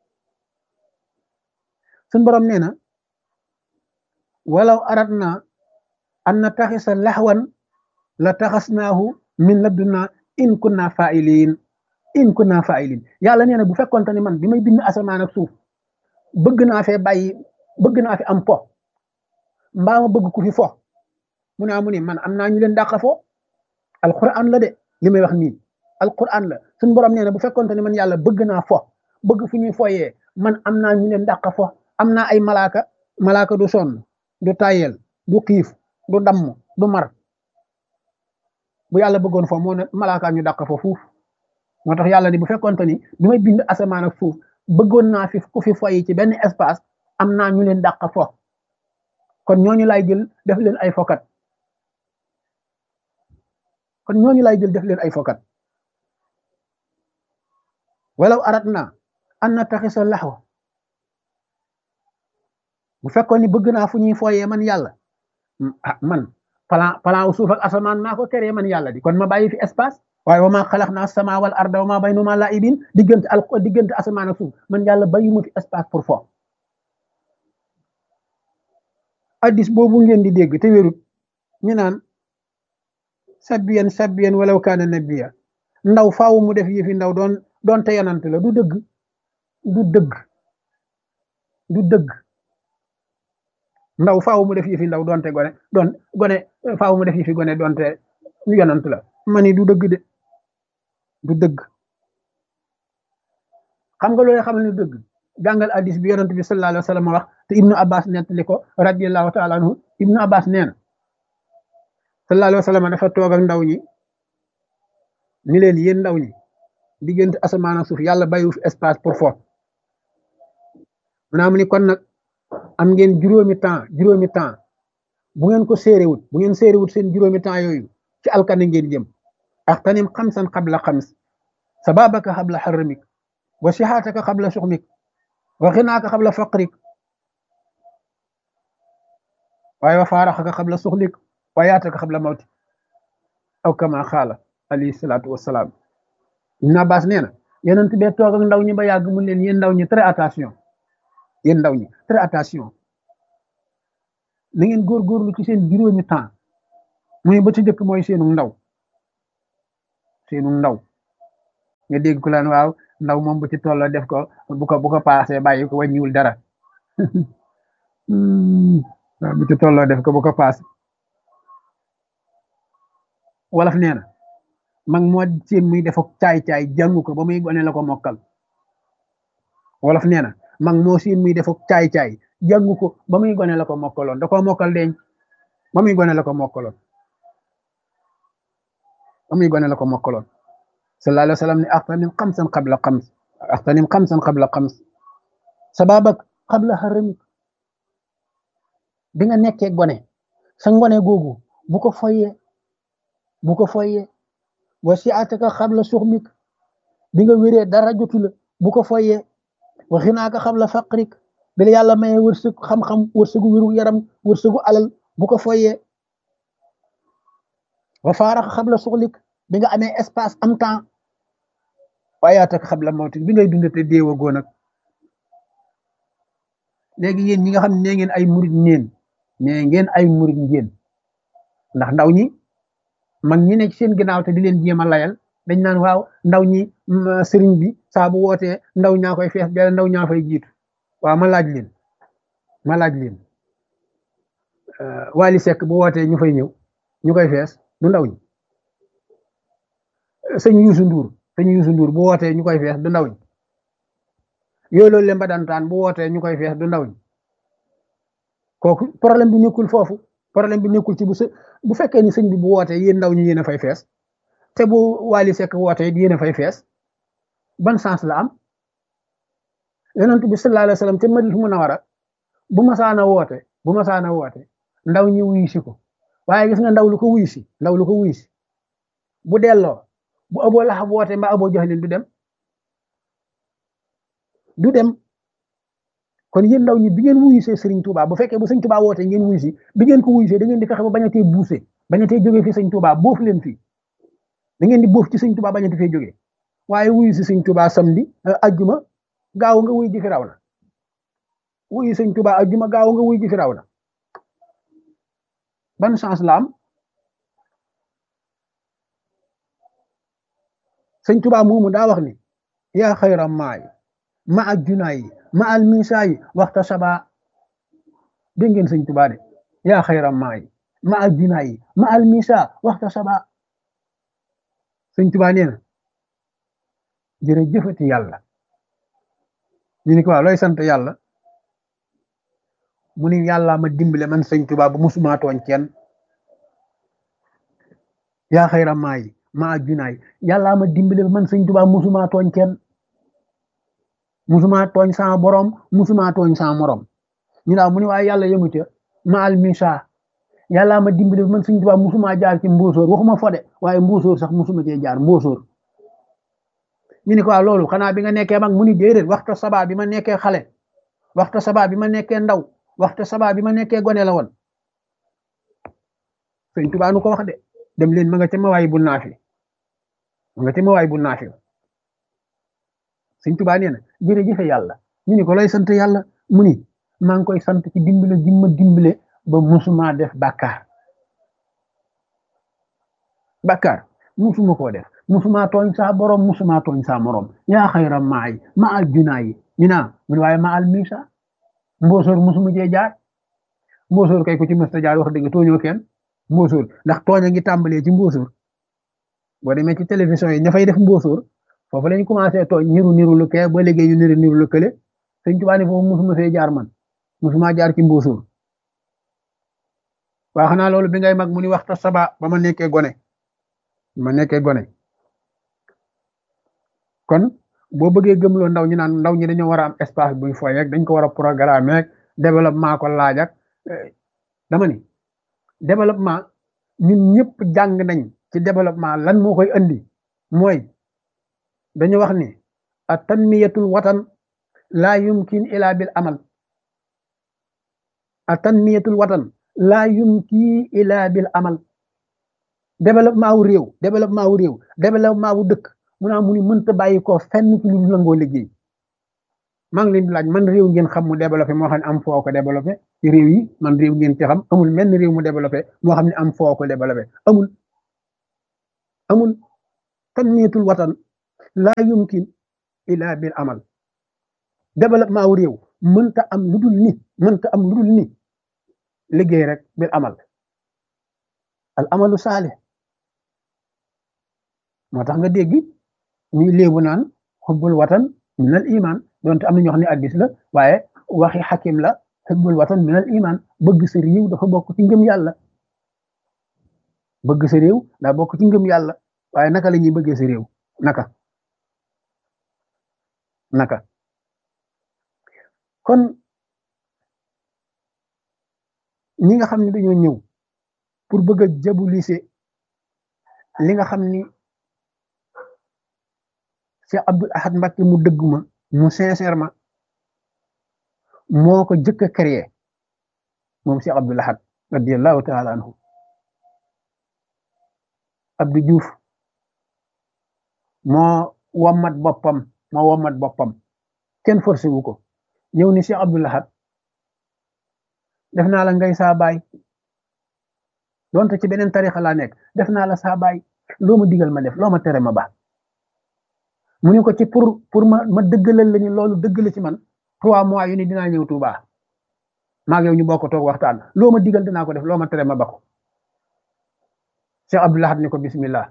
suñ borom nee na walaw aradna an na taxisa laxwan la taxasnaahu min laddunna in kunna fa'ilin in kunna fa'ilin yàlla nee na bu fekkonte ni man bi may bind asamaan ak suuf bëgg naa fee bàyyi bëgg naa fi am po mbaa ma bëgg ku fi fo mu ne amu ni man am naa ñu leen dàqa fo alquran la de li may wax nii alquran la suñu borom nee na bu fekkonte ni man yàlla bëgg naa fo bëgg fu ñuy foyee man am naa ñu leen dàqa fo am naa ay malaaka malaaka du sonn du tayel du xiif du damm du mar bu yàlla bëggoon fo moo ne malaaka ñu dàqa fo fuuf moo tax yàlla ni bu fekkonte ni bi may bind asamaan ak suuf bëggoon naa fi ku fi foyi ci benn espace am naa ñu leen dàq fo kon ñooñu lay jël def leen ay fokat kon ñooñu lay jël def leen ay fokat walaw arat naa an na taxisa laxwa bu fekkoon ni bëgg naa fu ñuy foyee man yàlla ah man plan plan suuf ak asamaan maa ko teree man yàlla di kon ma bàyyi fi espace waaye wa maa xalaq naa sama wal arda wa maa baynahuma laa'ibin diggante al diggante asamaan ak suuf man yàlla bàyyuma fi espace pour fo addis boobu ngeen di dégg te wérut ñu naan sabbiyan sabbiyan walaw kaana nabiya ndaw faaw mu def yëfi ndaw doon doon te yonant la du dëgg du dëgg du dëgg ndaw faaw mu def yëfi ndaw doonte gone doon gone faaw mu def yëfi gone doonte yonant la mani du dëgg de du dëgg xam nga loolu xam ne du dëgg jàngal addis bi yonent bi sallallahu alayhi wa sallam wax te ibnu abbas nettali ko radiyallahu taala anhu ibnu abbas nee na sallallahu alayhi wa sallam dafa toog ak ndaw ñi ni leen yéen ndaw ñi diggante asamaan ak suuf yàlla bàyyiwu fi espace pour fo maanaam ni kon nag am ngeen juróomi temps juróomi temps bu ngeen ko séeréwut bu ngeen séeréwut seen juróomi temps yooyu ci alkane ngeen jëm axtanim xamsan qabla xams sababaka xabla xarramik wa sihaataka xabla suxmik wa xinaaka xabla faqrik waaye wa faaraxaka xabla suxlik wa yaataka xabla mawti aw kama xaala alayhi salaatu wassalaam ibn abbas nee na yonent bee toog ak ndaw ñi ba yàgg mun leen yéen ndaw ñi très attention yéen ndaw ñi très attention na ngeen góorgóorlu ci seen juróomi temps muy ba ci njëkk mooy seenu ndaw seenu ndaw nga dégg ku laan waaw ndaw moom bu ci tolloo def ko bu ko bu ko paasee bàyyi ko wàññiwul dara waaw bu ci tolloo def ko bu ko paase wolof nee na mag moo seen muy def ak caay-caay jàngu ko ba muy gone la ko mokkal wolof nee na mag moo seen muy def ak caay-caay jàngu ko ba muy gone la ko mokkaloon da koo mokkal deñ ba muy gone la ko mokkaloon ba muy gone la ko mokkaloon sallallahu alayhi wa sallam ne axtanim xamsan qabla xams axtanim xamsan qabla xams sababak qabla haramik bi nga nekkee gone sa ngone googu bu ko foyee bu ko foyee wa siataka xabla suxmik bi nga wéree dara jotu la bu ko foyee wa xinaaka xabla faqrik bi la yàlla mayee wërsëg xam-xam wërsëgu wéru yaram wërsëgu alal bu ko foyee wa faaraxa xabla suxlik bi nga amee espace am temps waayaataka xabla mawtik bi ngay dundate déewa goo nag léegi yéen ñi nga xam ne ngeen ay murit ngeen nee ngeen ay murit ngeen ndax ndaw ñi mag ñi nekk seen ginnaaw te di leen jéem a layal dañ naan waaw ndaw ñi sëriñ bi saa bu wootee ndaw ñaa koy fees dell ndaw ñaa fay jiitu waaw ma laaj leen ma laaj leen Wally Seck bu wootee ñu fay ñëw ñu koy fees du ndaw ñi sëñ Youssou Ndour sëñ Youssou Ndour bu wootee ñu koy fees du ndaw ñi yooyu loolu leen ba dantaan bu wootee ñu koy fees du ndaw ñi kooku problème bi nekkul foofu problème bi nekkul ci bu bu fekkee ni sëñ bi bu wootee yéen ndaw ñi yéen a fay fees te bu Wally Seck wootee yéen a fay fees ban sens la am yonent bi sallallahu alayhi wa sallam te Madina Munawara bu masaana woote bu masaana woote ndaw ñi wuyu si ko waaye gis nga ndaw lu ko wuyu si ndaw lu ko wuyu si bu delloo bu Abu Lahab woote mbaa Abu Jahlin du dem du dem kon yéen ndaw ñi bi ngeen wuyu see Serigne Touba bu fekkee bu Serigne Touba woote ngeen wuyu si bi ngeen ko wuyu see da ngeen di fexe ba bañ a tee buuse bañ a tee jógee fi Serigne Touba boofu leen fii da ngeen di boof ci Serigne Touba bañ a tee fee jógee waaye wuyu si Serigne Touba samedi ajjuma gaaw nga wuyu ji fi raw na wuyu Serigne Touba ajjuma gaaw nga wuyu ji fi raw na ban chance la am Serigne Touba moomu daa wax ni yaa xayra maay ma ak junaay ma al misaay waxta saba dégg ngeen sëñ Tuba de yaa xayra maay ma al junaay ma al misa waxta saba sëñ Tuba nee na jërëjëfati yàlla ñu ni ko waaw looy sant yàlla mu ni yàlla ma dimbale man sëñ Tuba bu musuma tooñ kenn yaa xayra maay ma al junaay yàlla ma dimbale man sëñ Tuba musuma tooñ kenn musuma tooñ sama borom musuma tooñ sama morom ñu naaw mu ni waaye yàlla yëmu ca ma al misa yàlla ma dimbali man suñ tubaab musuma jaar ci mbóosóor waxuma fode waaye mbóosóor sax musuma cee jaar mbóosóor ñu ni ko waaw loolu xanaa bi nga nekkee mag mu ni déedéet waxta sabaa bi ma nekkee xale waxta sabaa bi ma nekkee ndaw waxta sabaa bi ma nekkee gone la woon sëñ tubaa nu ko wax de dem leen ma nga ca ma waay bu naafi ma nga ca ma waay bu naafi sëñ tubaa nee na jërëjëfe yàlla ñu ni ko lay sant yàlla mu ni maa ngi koy sant ci dimbale gi ma dimbale ba musuma def bàkkaar bàkkaar musuma koo def musuma tooñ saa borom musuma tooñ saa morom yaa xayra maay ma al junaayi ñu naa mu ni waaye ma al misa mboosoor musuma jee jaar mboosoor kay ku ci mësta jaar wax dëgg tooñoo kenn mboosoor ndax tooña ngi tàmbalee ci mboosoor boo demee ci télévision yi ña fay def mboosoor foofu lañ commencé tooñ niru niru lu kee ba léegi ñu niru niru lu kële sëñ Tuubaa ne foofu musuma fee jaar man musuma jaar ci mbóosóor waa xanaa loolu bi ngay mag mu ni waxta saba ba ma nekkee gone ma nekkee gone kon boo bëggee gëmloo ndaw ñi naan ndaw ñi dañoo war a am espace buy foy rek dañ ko war a programme rek développement ko laaj ak dama ni développement ñun ñëpp jàng nañ ci développement lan moo koy andi mooy dañu wax ni a tanmiyatul watan laa yumkin ila bil amal a tanmiyatul watan laa yumkin ila bil amal développement wu réew développement wu réew développement wu dëkk mu naa mu ni mënta bàyyi ko fenn ci lu nangoo liggéey maa ngi leen di laaj man réew ngeen xam mu développé moo xam ne am foo ko développé ci réew yi man réew ngeen ci xam amul menn réew mu développé moo xam ne am foo ko développé amul amul tanmiyatul watan laa yumkin illa bil amal développement wu réew mënta am lu dul ni mënta am lu dul ni liggéey rek bil amal al amalu saalih moo tax nga dégg ñuy léebu naan xubbul watan minal iman donte am na ñoo xam ne addis la waaye waxi xakim la xubbul watan minal iman bëgg sa réew dafa bokk ci ngëm yàlla bëgg sa réew daa bokk ci ngëm yàlla waaye naka la ñuy bëggee sa réew naka naka kon ñi nga xam ne dañoo ñëw pour bëgg a jabulise li nga xam ni Cheikh Abdoul Ahad Mbacké mu dëgg ma mu sincèrement moo ko jëkk a créé moom Cheikh Abdoul Ahad radiyallahu taala anhu Abdou Diouf moo wommat boppam moo wommat boppam kenn forcé wu ko ñëw ni Cheikh Abdoul Ahad def naa la ngay saa baay donte ci beneen tarixa laa nekk def naa la saa baay loo ma digal ma def loo ma tere ma baax mu ne ko ci pour pour ma ma dëggalal la ni loolu dëgg la ci man trois mois yu ni dinaa ñëw Touba maa ngi yow ñu bokk toog waxtaan loo ma digal dinaa ko def loo ma tere ma ba ko Cheikh Abdoul Ahad ni ko bismillah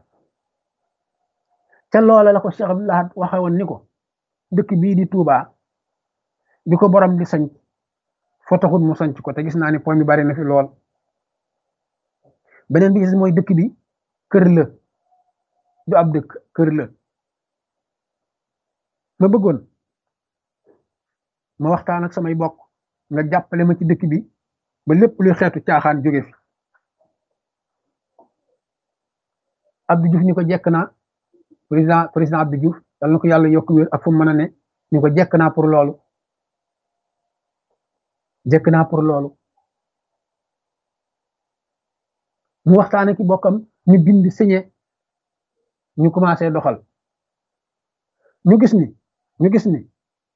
ca loola la ko Cheikh Abdoul Ahad waxe woon ni ko dëkk bii di Touba bi ko borom di sañ foo taxut mu sanc ko te gis naa ni poñ bi bari na fi lool beneen bi gis mooy dëkk bi kër la du ab dëkk kër la ma bëggoon ma waxtaan ak samay bokk nga jàppale ma ci dëkk bi ba lépp luy xeetu caaxaan jóge fi Abdou Diouf ni ko jekk naa président président Abdou Diouf yal na ko yàlla yokk wér ak fu mu mën a ne ni ko jekk naa pour loolu jekk naa pour loolu mu waxtaane ki bokkam ñu bind signé ñu commencé doxal ñu gis ni ñu gis ni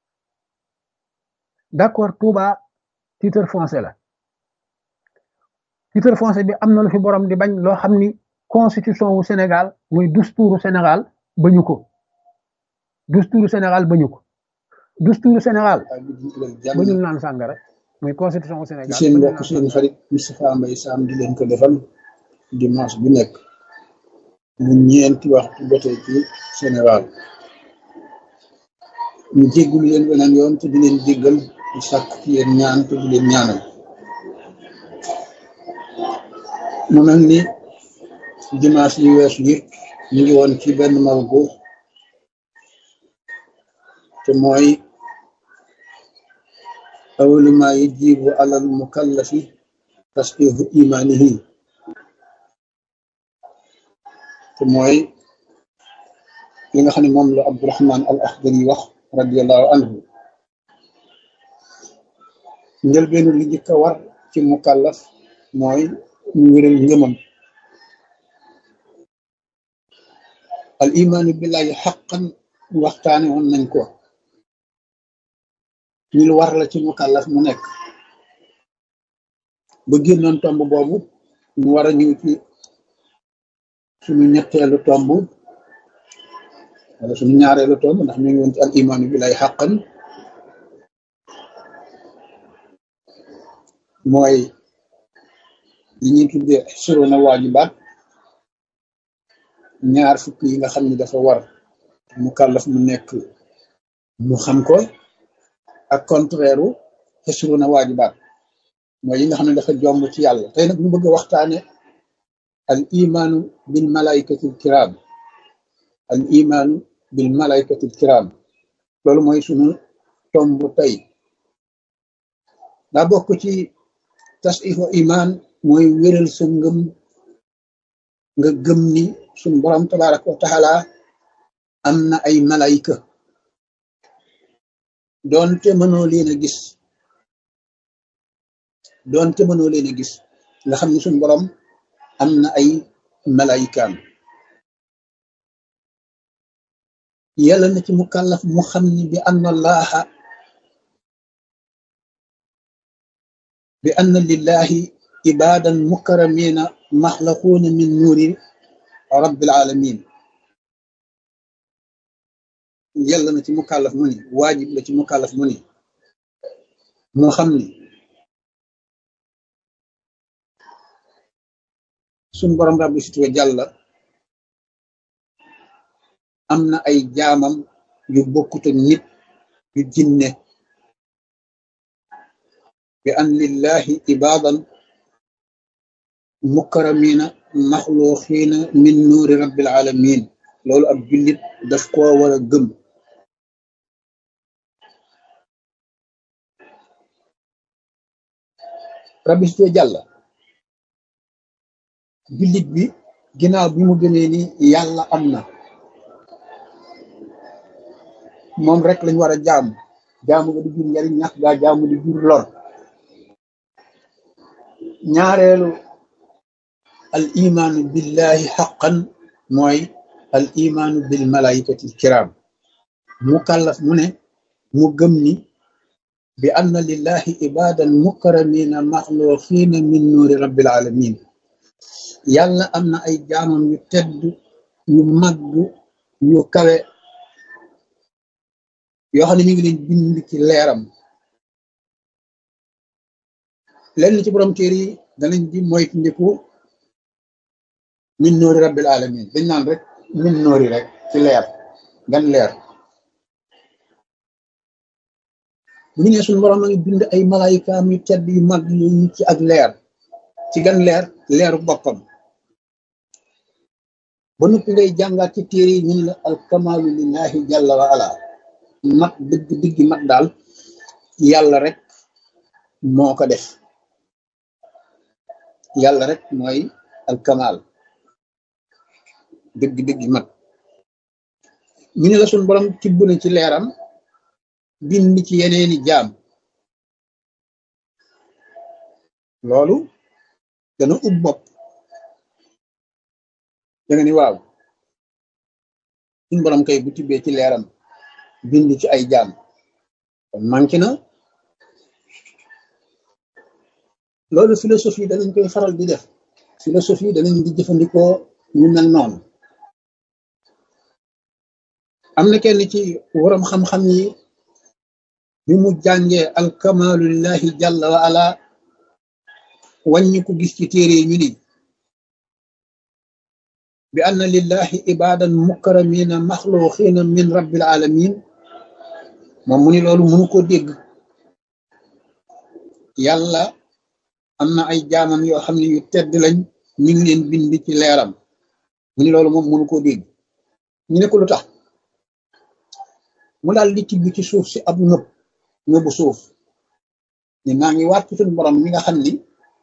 d'accord Touba titre foncier la titre foncier bi am na lu fi borom di bañ loo xam ni constitution wu Sénégal muy dusturu Sénégal bañu ko dusturu Sénégal bañu ko dusturu Sénégal bañul naan sàngara muy constitution wu Sénégal seen mbokk seen xarit Moustapha Mbaye Sam di leen ko defal dimanche bu nekk mu ñeenti waxtu jotee ci Sénégal ñu jéggul leen beneen yoon te di leen jéggal di sàkk ci yéen ñaan te di leen ñaanal mu mel ni dimanche yi weesu yi ñu ngi woon ci benn mawdu te mooy awalu ma yajibu alal mukallafi tasqihu imanihi te mooy li nga xam ne moom la Abdurahman al Akhdari wax radiallahu anhu njëlbeenu li jëkk a war ci mukallaf mooy ñu wéral ngëmam al imaanu billahi xaqan waxtaane woon nañ ko ñu lu war la ci mukallaf mu nekk ba génnoon tomb boobu ñu war a ñëw ci suñu ñetteelu tomb wala suñu ñaareelu tomb ndax ñu ngi woon ci al imaanu billahi xaqan mooy li ñuy tuddee surona waajibaat ñaar fukk yi nga xam ne dafa war mu kàllaf mu nekk mu xam ko ak contraire u xisruna waajibaat mooy yi nga xam ne dafa jomb ci yàlla tey nag ñu bëgg a waxtaane al imaanu bil malaikatil kiram al imaanu bil malaikatil kiram loolu mooy sunu tomb tey daa bokk ci tasifo iman mooy wéral sa ngëm nga gëm ni suñ borom tabaraka wa taala am na ay malayka doonte mënoo leen a gis doonte mënoo leen a gis nga xam ni suñ borom am na ay malaykaam yàlla na ci mukallaf mu xam ni bi anna allaha bi anna lillahi ibadan mukaramina maxlaquuna min nuuri rabbil alamin yell na ci mukallaf mu ni waajib la ci mukallaf mu ni moo xam ni suñ borom rabbi situwe jàlla am na ay jaamam yu bokkut ak nit yu jinne bi an lillahi ibadan mukaramina maxluuxiina min nuuri rabbil alamin loolu ab jullit daf koo war a gëm rabbi situwe jàlla jullit bi ginnaaw bi mu gënee ni yàlla am na moom rek lañ war a jaamu jaamu nga di jur njariñ ñax gaa jaamu di jur lor ñaareelu al imaanu billahi xaqan mooy al imaanu bil malaikati kiram mu kàllaf mu ne mu gëm ni bi anna lillahi ibadan mukaramina maxluqina min nuuri rabbil alamin yàlla am na ay jaamam yu tedd yu màgg yu kawe yoo xam ne mi ngi leen bind ci leeram lenn ci borom téere yi danañ di moytu ndiku min noori rabbil alamin dañ naan rek min noori rek ci leer gan leer bu ñu nee suñu borom a ngi bind ay malaayikaam yu tedd yu mag yu ci ak leer ci gan leer leeru boppam ba noppi ngay jàngaat ci téere yi ñu ne la alkamalu lillahi jalla wa ala mat dëgg dëgg mat daal yàlla rek moo ko def yàlla rek mooy alkamal dëgg dëgg mat ñu ne la suñ borom tibb na ci leeram bind ci yeneeni jaam loolu dana ub bopp da nga ni waaw suñ borom kay bu tibbee ci leeram bind ci ay jaam kon manqué na loolu philosophie danañ koy faral di def philosophie danañ di jëfandikoo ñu mel noonu am na kenn ci waram xam-xam yi bi mu jàngee alkamalu lillahi jalla wa ala wàññi ko gis ci téere yi ñu ni bi anna lillahi ibadan mukaramina maxluqina min rabbil alamin moom mu ni loolu mënu ko dégg yàlla am na ay jaamam yoo xam ne yu tedd lañ ñu ngi leen bind ci leeram mu ni loolu moom mënu koo dégg ñu ne ko lu tax mu daal di tibb ci suuf si ab nëb nëbu suuf ni maa ngi waat ci suñu borom mi nga xam ni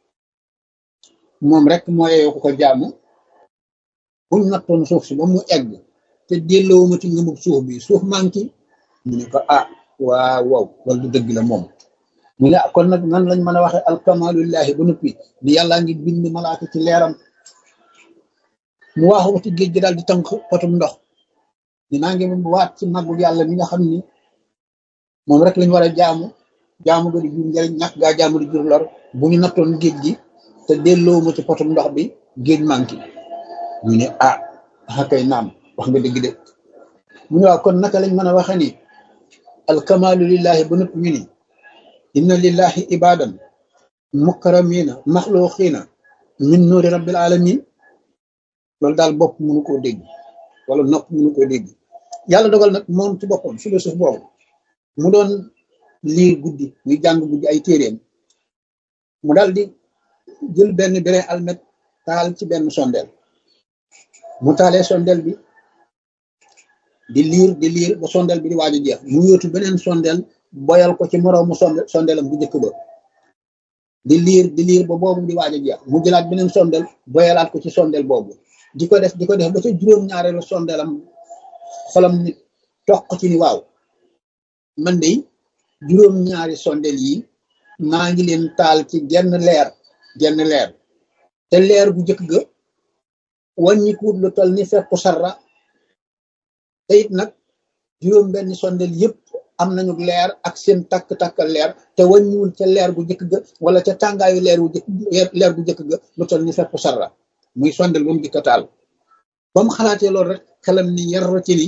moom rek moo yeyoo ko ko jaamu buñ nattoon suuf si ba mu egg te delloowuma ci nëbub suuf bi suuf manki ñu ne ko ah waaw waaw loolu du dëgg la moom ñu ne kon nag nan lañ mën a waxe alkamalullahi ba noppi ni yàllaa ngi bind malaaka ci leeram mu waaxu ko ci géej gi daal di tànk potum ndox ni naa ngi waat ci màggul yàlla mi nga xam ni moom rek lañ war a jaamu jaamu ga di jur njëriñ ñàkk gaa jaamu di jur lor bu ñu nattoon géej gi te delloo ma ci potum ndox bi géej manki ñu ne ah xakay naam wax nga dëgg de mu ne waaw kon naka lañ mën a waxe ni alkamalu lillahi ba noppi ñu ni inna lillahi ibadan mukaramina maxluqina min nuuri rabbil alamin loolu daal bopp mënu koo dégg wala nopp mënu koo dégg yàlla dogal nag moom ci boppam philosophe boobu mu doon liir guddi muy jàng guddi ay téeréem mu daal di jël benn brin almet taal ci benn sondeel mu taalee sondeel bi di liir di liir ba sondeel bi di waaj a jeex mu yóotu beneen sondeel boyal ko ci moroomu sonde sondeelam bu njëkk ba di liir di liir ba boobu di waaj a jeex mu jëlaat beneen sondeel boyalaat ko ci sondeel boobu di ko def di ko def ba ca juróom-ñaareelu sondeelam xolam nit toq ci ni waaw man de juróom-ñaari sondeel yi maa ngi leen taal ci genn leer genn leer te leer bu njëkk ga wàññikuut lu toll ni fekku sarra te it nag juróom benn sondeel yëpp am nañu leer ak seen takk-takkal leer te wàññiwul ca leer gu njëkk ga wala ca tàngaayu leer gu jëkk leer gu njëkk ga lu toll ni fekku sarra muy sondeel ba mu jëkk taal ba mu xalaatee loolu rek xelam ni yar ci ni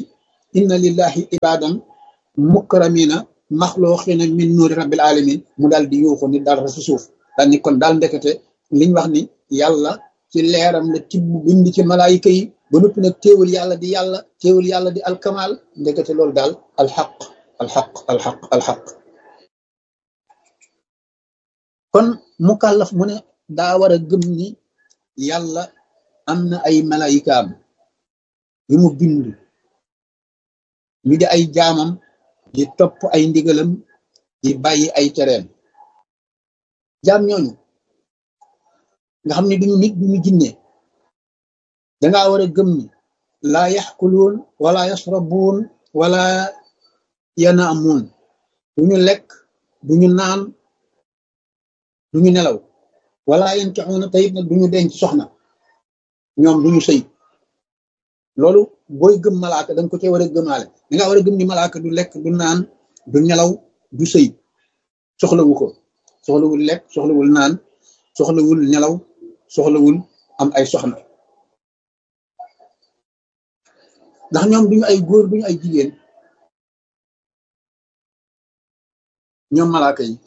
inna lillahi ibadan mukramina maxlooxina min nuuri rabbil alamin mu daal di yuuxu ni dal si suuf daal ni kon daal ndekete liñ wax ni yàlla ci leeram la tibb bind ci malaayika yi ba noppi nag téewul yàlla di yàlla téewul yàlla di alkamal ndekete loolu daal alxaq alxaq alxaq alxaq kon mukallaf mu ne daa war a gëm ni yàlla am na ay malaayikaam yu mu bind ñu di ay jaamam di topp ay ndigalam di bàyyi ay tereem jaam ñooñu nga xam ne duñu nit duñu jinne dangaa war a gëm ni laa yaxkuluun wala yasrabuun wala yanaamuun duñu lekk duñu naan duñu nelaw wala yankixuuna tayit nag duñu denc soxna ñoom duñu sëy loolu booy gëm malaaka danga ko cee war a gëmaale danga war a gëm ni malaaka du lekk du naan du nelaw du sëy soxlawu ko soxlawul lekk soxlawul naan soxlawul nelaw soxlawul am ay soxna ndax ñoom duñu ay góor duñu ay jigéen ñoom malaaka yi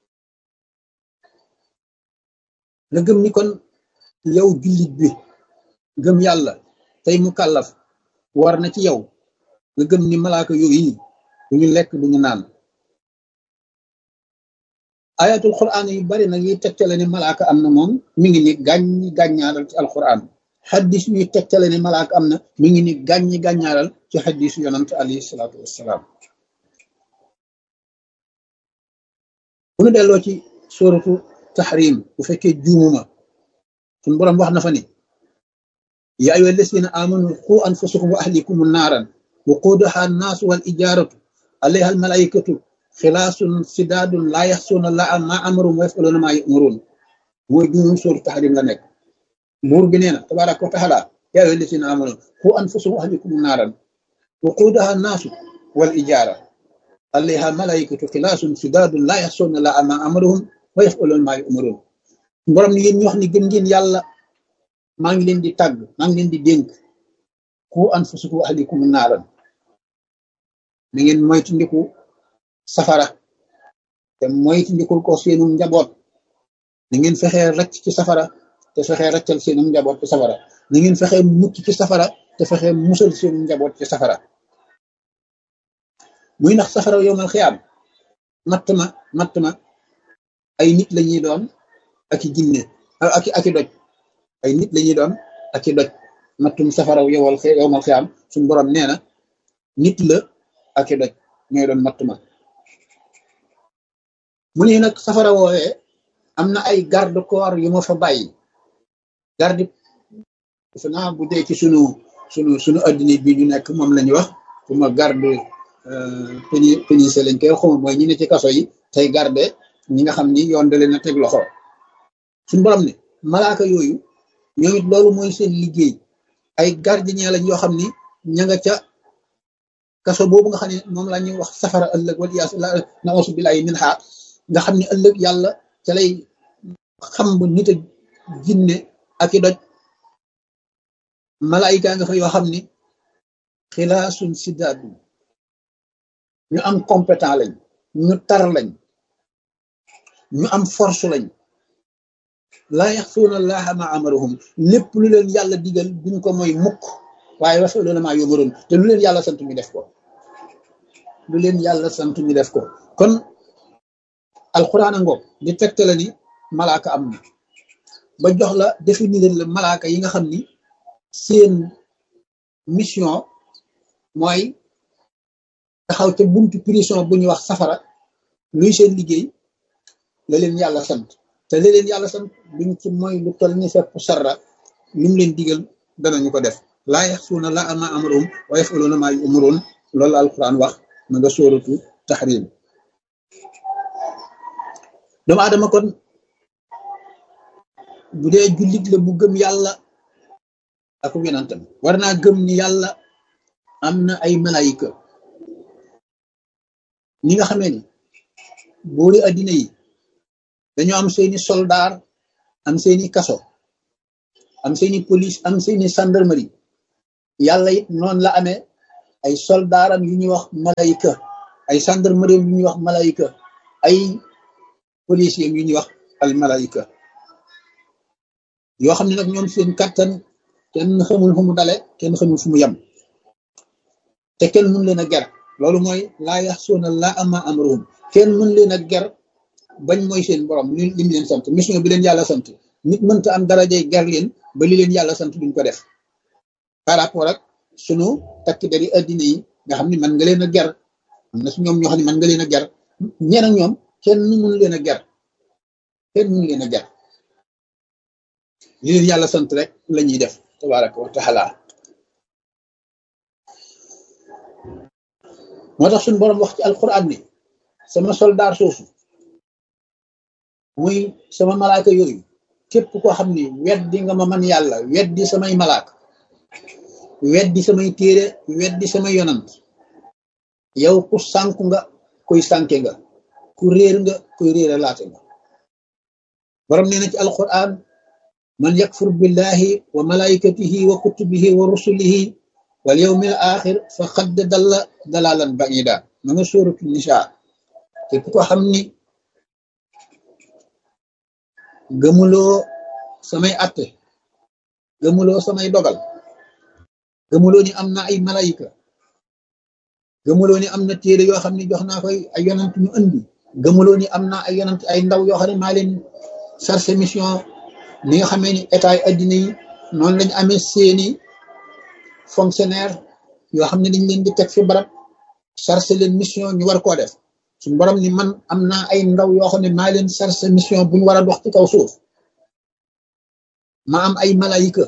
nga gëm ni kon yow jullit bi gëm yàlla tey mu kàllaf war na ci yow nga gëm ni malaaka yooyu yi duñu lekk duñu naan ayatul quran yu bari nag yuy tegtale ni malaaka am na moom mi ngi ni gàññi gàññaaral ci alquran xaddis yuy tegtale ni malaaka am na mi ngi ni gàññi gàññaaral ci xaddisu yonant alayhi salaatu wassalaam bu nu delloo ci suratu tahrim bu fekkee juumuma suñ boroom wax na fa ni ya ayyuha alladina amanu qu anfusakum wa ahlikum naaran waquuduha annaasu wal ijaaratu alayha almalaikatu xilaasun sidaadun laa yaxsuuna laa ma amarum wa yafaluuna maa yumaruun mooy juumum suratu tahrim la nekk buur bi nee na tabaraka wa taala ya ayyuha alladina amanu qu anfusakum wa ahlikum naaran waquuduha annaasu wal ijaara alayha almalaikatu xilaasun sidaadun laa yaxsuuna laa ma amaruhum wa yafaluuna maa yumaruun borom ni yéen ñu wax ni gëm ngeen yàlla maa ngi leen di tàgg maa ngi leen di dénk ku anfusakum wa ahlikum naaran na ngeen moytandiku safara te moytandikul ko seenum njaboot na ngeen fexee racc ci safara te fexee raccal seenum njaboot ci safara na ngeen fexee mucc ci safara te fexee musal seenum njaboot ci safara muy ndax safara yowmal xiyaam matt ma matt ma ay nit la ñuy doon ak i jinne ak ak i doj ay nit la ñuy doon ak i doj mattum safaraw yowal yowmal xiyaam suñu borom nee na nit la ak i doj ñooy doon matt ma mu ne nag safara woowee am na ay garde corps yu ma fa bàyyi garde defe naa bu dee ci sunu sunu sunu addina bi ñu nekk moom la ñuy wax fu ma garde peni pénise lañ koy xuma mooy ñi ne ci kaso yi tey garde ñi nga xam ni yoon da leen a teg loxo suñu borom ne malaaka yooyu ñoom it loolu mooy seen liggéey ay gardien lañ yoo xam ni ña nga ca kaso boobu nga xam ne moom la ñuy wax safara ëllëg wala yaas na ausu billahi min xaa nga xam ne ëllëg yàlla ca lay xam bu nit a jinne ak i doj malaayika nga fa yoo xam ni xilaasun sidaadu ñu am compétent lañ ñu tar lañ ñu am force lañ laa yaxsuuna allaha ma amarahum lépp lu leen yàlla digal duñ ko mooy mukk waaye yafaluuna maa yumaruun te lu leen yàlla sant ñu def ko lu leen yàlla sant ñu def ko kon alxuraan a ngoog di tegtale ni malaaka am na ba jox la définir la malaaka yi nga xam ni seen mission mooy taxaw ca buntu prison bu ñuy wax safara luy seen liggéey la leen yàlla sant te la leen yàlla sant duñ ci mooy lu toll ni fepp sarra lu mu leen digal danañu ko def laa yaxsuuna la ama amarum wa yafaluuna maa yumaruun loolu la alquran wax ma nga sóoratu taxrim doomu aadama kon bu dee jullit la bu gëm yàlla ak yonentam war naa gëm ni yàlla am na ay malayika ñi nga xamee ni boori addina yi dañoo am seeni soldaar am seeni kaso am seeni police am seeni gendarmerie yàlla it noonu la amee ay soldaaram yu ñuy wax malayka ay gendarmerie yu ñuy wax malayka ay policiers yu ñuy wax al malayka yoo xam ne nag ñoom seen kattan kenn xamul fu mu dale kenn xamul fu mu yem te kenn mun leen a ger loolu mooy laa yaxsuuna laa ama amruhum kenn mun leen a ger bañ mooy seen borom li lim leen sant mission bi leen yàlla sant nit mënta am darajay ger leen ba li leen yàlla sant duñ ko def par rapport ak sunu takk dari addina yi nga xam ne man nga leen a ger am na su ñoom ñoo xam ne man nga leen a ger ñeen ak ñoom kenn mun leen a ger kenn mun leen a ger li leen yàlla sant rek la ñuy def tabaraka wa taala moo tax suñu borom wax ci alquran ni sama soldaar soosu muy sama malaaka yooyu képp koo xam ni weddi nga ma man yàlla weddi samay malaaka weddi samay téere weddi samay yonant yow ku sànku nga kuy sànke nga ku réer nga kuy réera laate nga borom nee na ci alquran man yakfur billahi wa malaikatihi wa kutubihi wa rusulihi wal yawmil axir fa xadd dalla dalalan baida ma nga sóoratu nisa képp ko xam ni gëmuloo samay atte gëmuloo samay dogal gëmuloo ni am na ay malayika gëmuloo ni am na téere yoo xam ne jox naa koy ay yonant ñu andi gëmuloo ni am na ay yonant ay ndaw yoo xam ne maa leen chargé mission ni nga xamee ni état yi addina yi noonu lañ amee seeni fonctionnaire yoo xam ne dañ leen di teg fi barab chargé leen mission ñu war koo def suñu borom ni man am naa ay ndaw yoo xam ne maa leen chargé mission bu ñu war a dox ci kaw suuf ma am ay malayika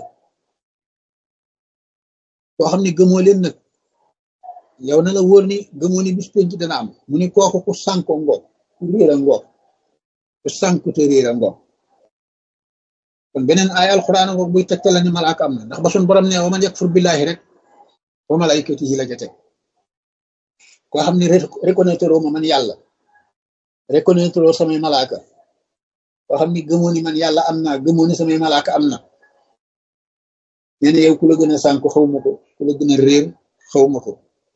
yoo xam ne gëmoo leen nag yow na la wóor ni gëmoo ni bis penc dana am mu ni kooku ku sànko ngoog ku réer a ngoog ku sànku te réer a ngoog kon beneen ay alquran ngoog buy tegtala ni malaaka am na ndax ba suñu borom ne wa man yakfur billahi rek wa malaikatihi la ja teg koo xam ne reconnaître ma man yàlla reconnaître samay malaaka koo xam ni gëmoo ni man yàlla am naa gëmoo ni samay malaaka am na nee na yow ku la gën a sànku xaw ma ko ku la gën a réer xaw ma ko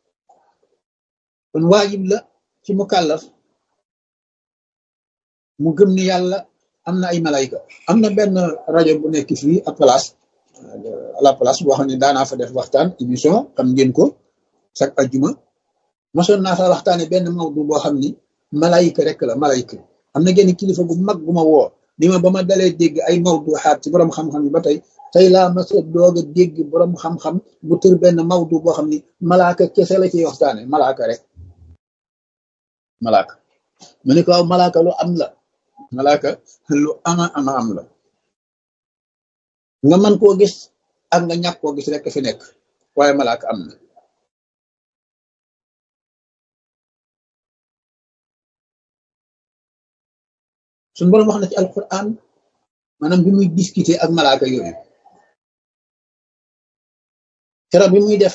kon waajib la ci mu kàllaf mu gëm ni yàlla am na ay malayka am na benn rajo bu nekk fii à place à la place boo xam ne daanaa fa def waxtaan émission xam ngeen ko chaque ajjuma mosoon naa fa waxtaane benn mawdu boo xam ni malayka rek la malayka am na genn kilifa gu mag gu ma woo ni ma ba ma dalee dégg ay mawdu xaat ci borom xam-xam yi ba tey tey laa ma sa doog a dégg borom xam-xam bu tër benn mawdu boo xam ni malaaka kese la ciy waxtaane malaaka rek malaaka mu ne ko waaw malaaka lu am la malaaka lu ama ama am la nga mën koo gis ak nga ñàkk koo gis rek fi nekk waaye malaaka am na suñu borom wax na ci alquran maanaam bi muy discuter ak malaaka yooyu keroog bi muy def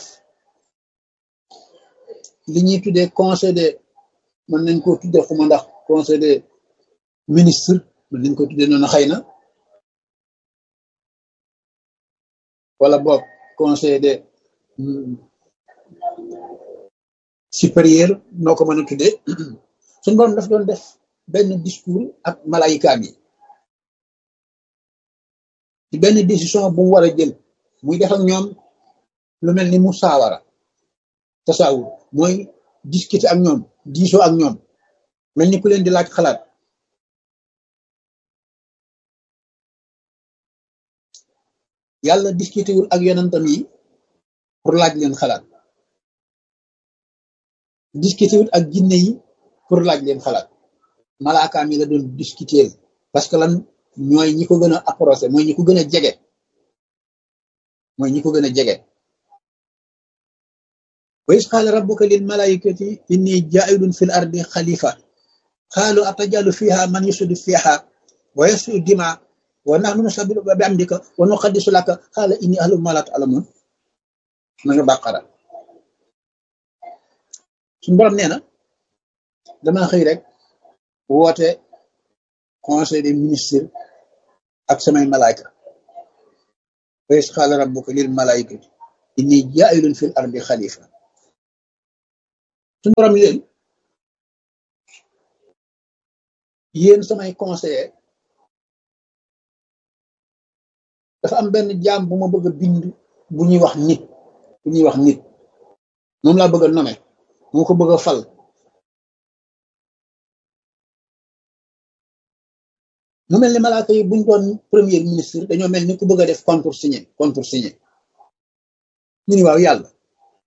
li ñuy tuddee conseil de mën nañ koo tuddee xuma ndax conseil des ministres mën nañ ko tuddee noonu xëy na wala boog conseil des supérieur noo ko mën a tuddee suñu borom daf doon def benn discours ak malayikaam yi ci benn décision bu mu war a jël muy def ak ñoom lu mel ni musaawara tasaawur mooy discuter ak ñoom diisoo ak ñoom mel ni ku leen di laaj xalaat yàlla discuter wul ak yonentam yi pour laaj leen xalaat discuter wul ak jinne yi pour laaj leen xalaat malaakaam yi la doon discuter parce que lan ñooy ñi ko gën a approché mooy ñi ko gën a jege mooy ñi ko gën a jege wa is qaala rabbuka lil malaikati inni jaa'ilun fil ardi xalifa qaalu atajalu fiha man yusidu fiha wa yasfiku dima wa nahnu nusabbihu bi amdika wa nuqaddisu laka qaala inni a'lamu ma la ta'lamun ma nga bàqara suñu borom nee na dama xëy rek woote conseil des ministres ak samay malaayka wa is qaala rabbuka lil malaikati inni jaa'ilun fil ardi xalifa suñu borom leen yéen samay conseiller dafa am benn jaam bu ma bëgg a bind bu ñuy wax nit bu ñuy wax nit moom laa bëgg a nommer moo ko bëgg a fal mu mel ni malaaka yi buñ doon premier ministre dañoo mel ni ku bëgg a def concours signé concours signé ñu ni waaw yàlla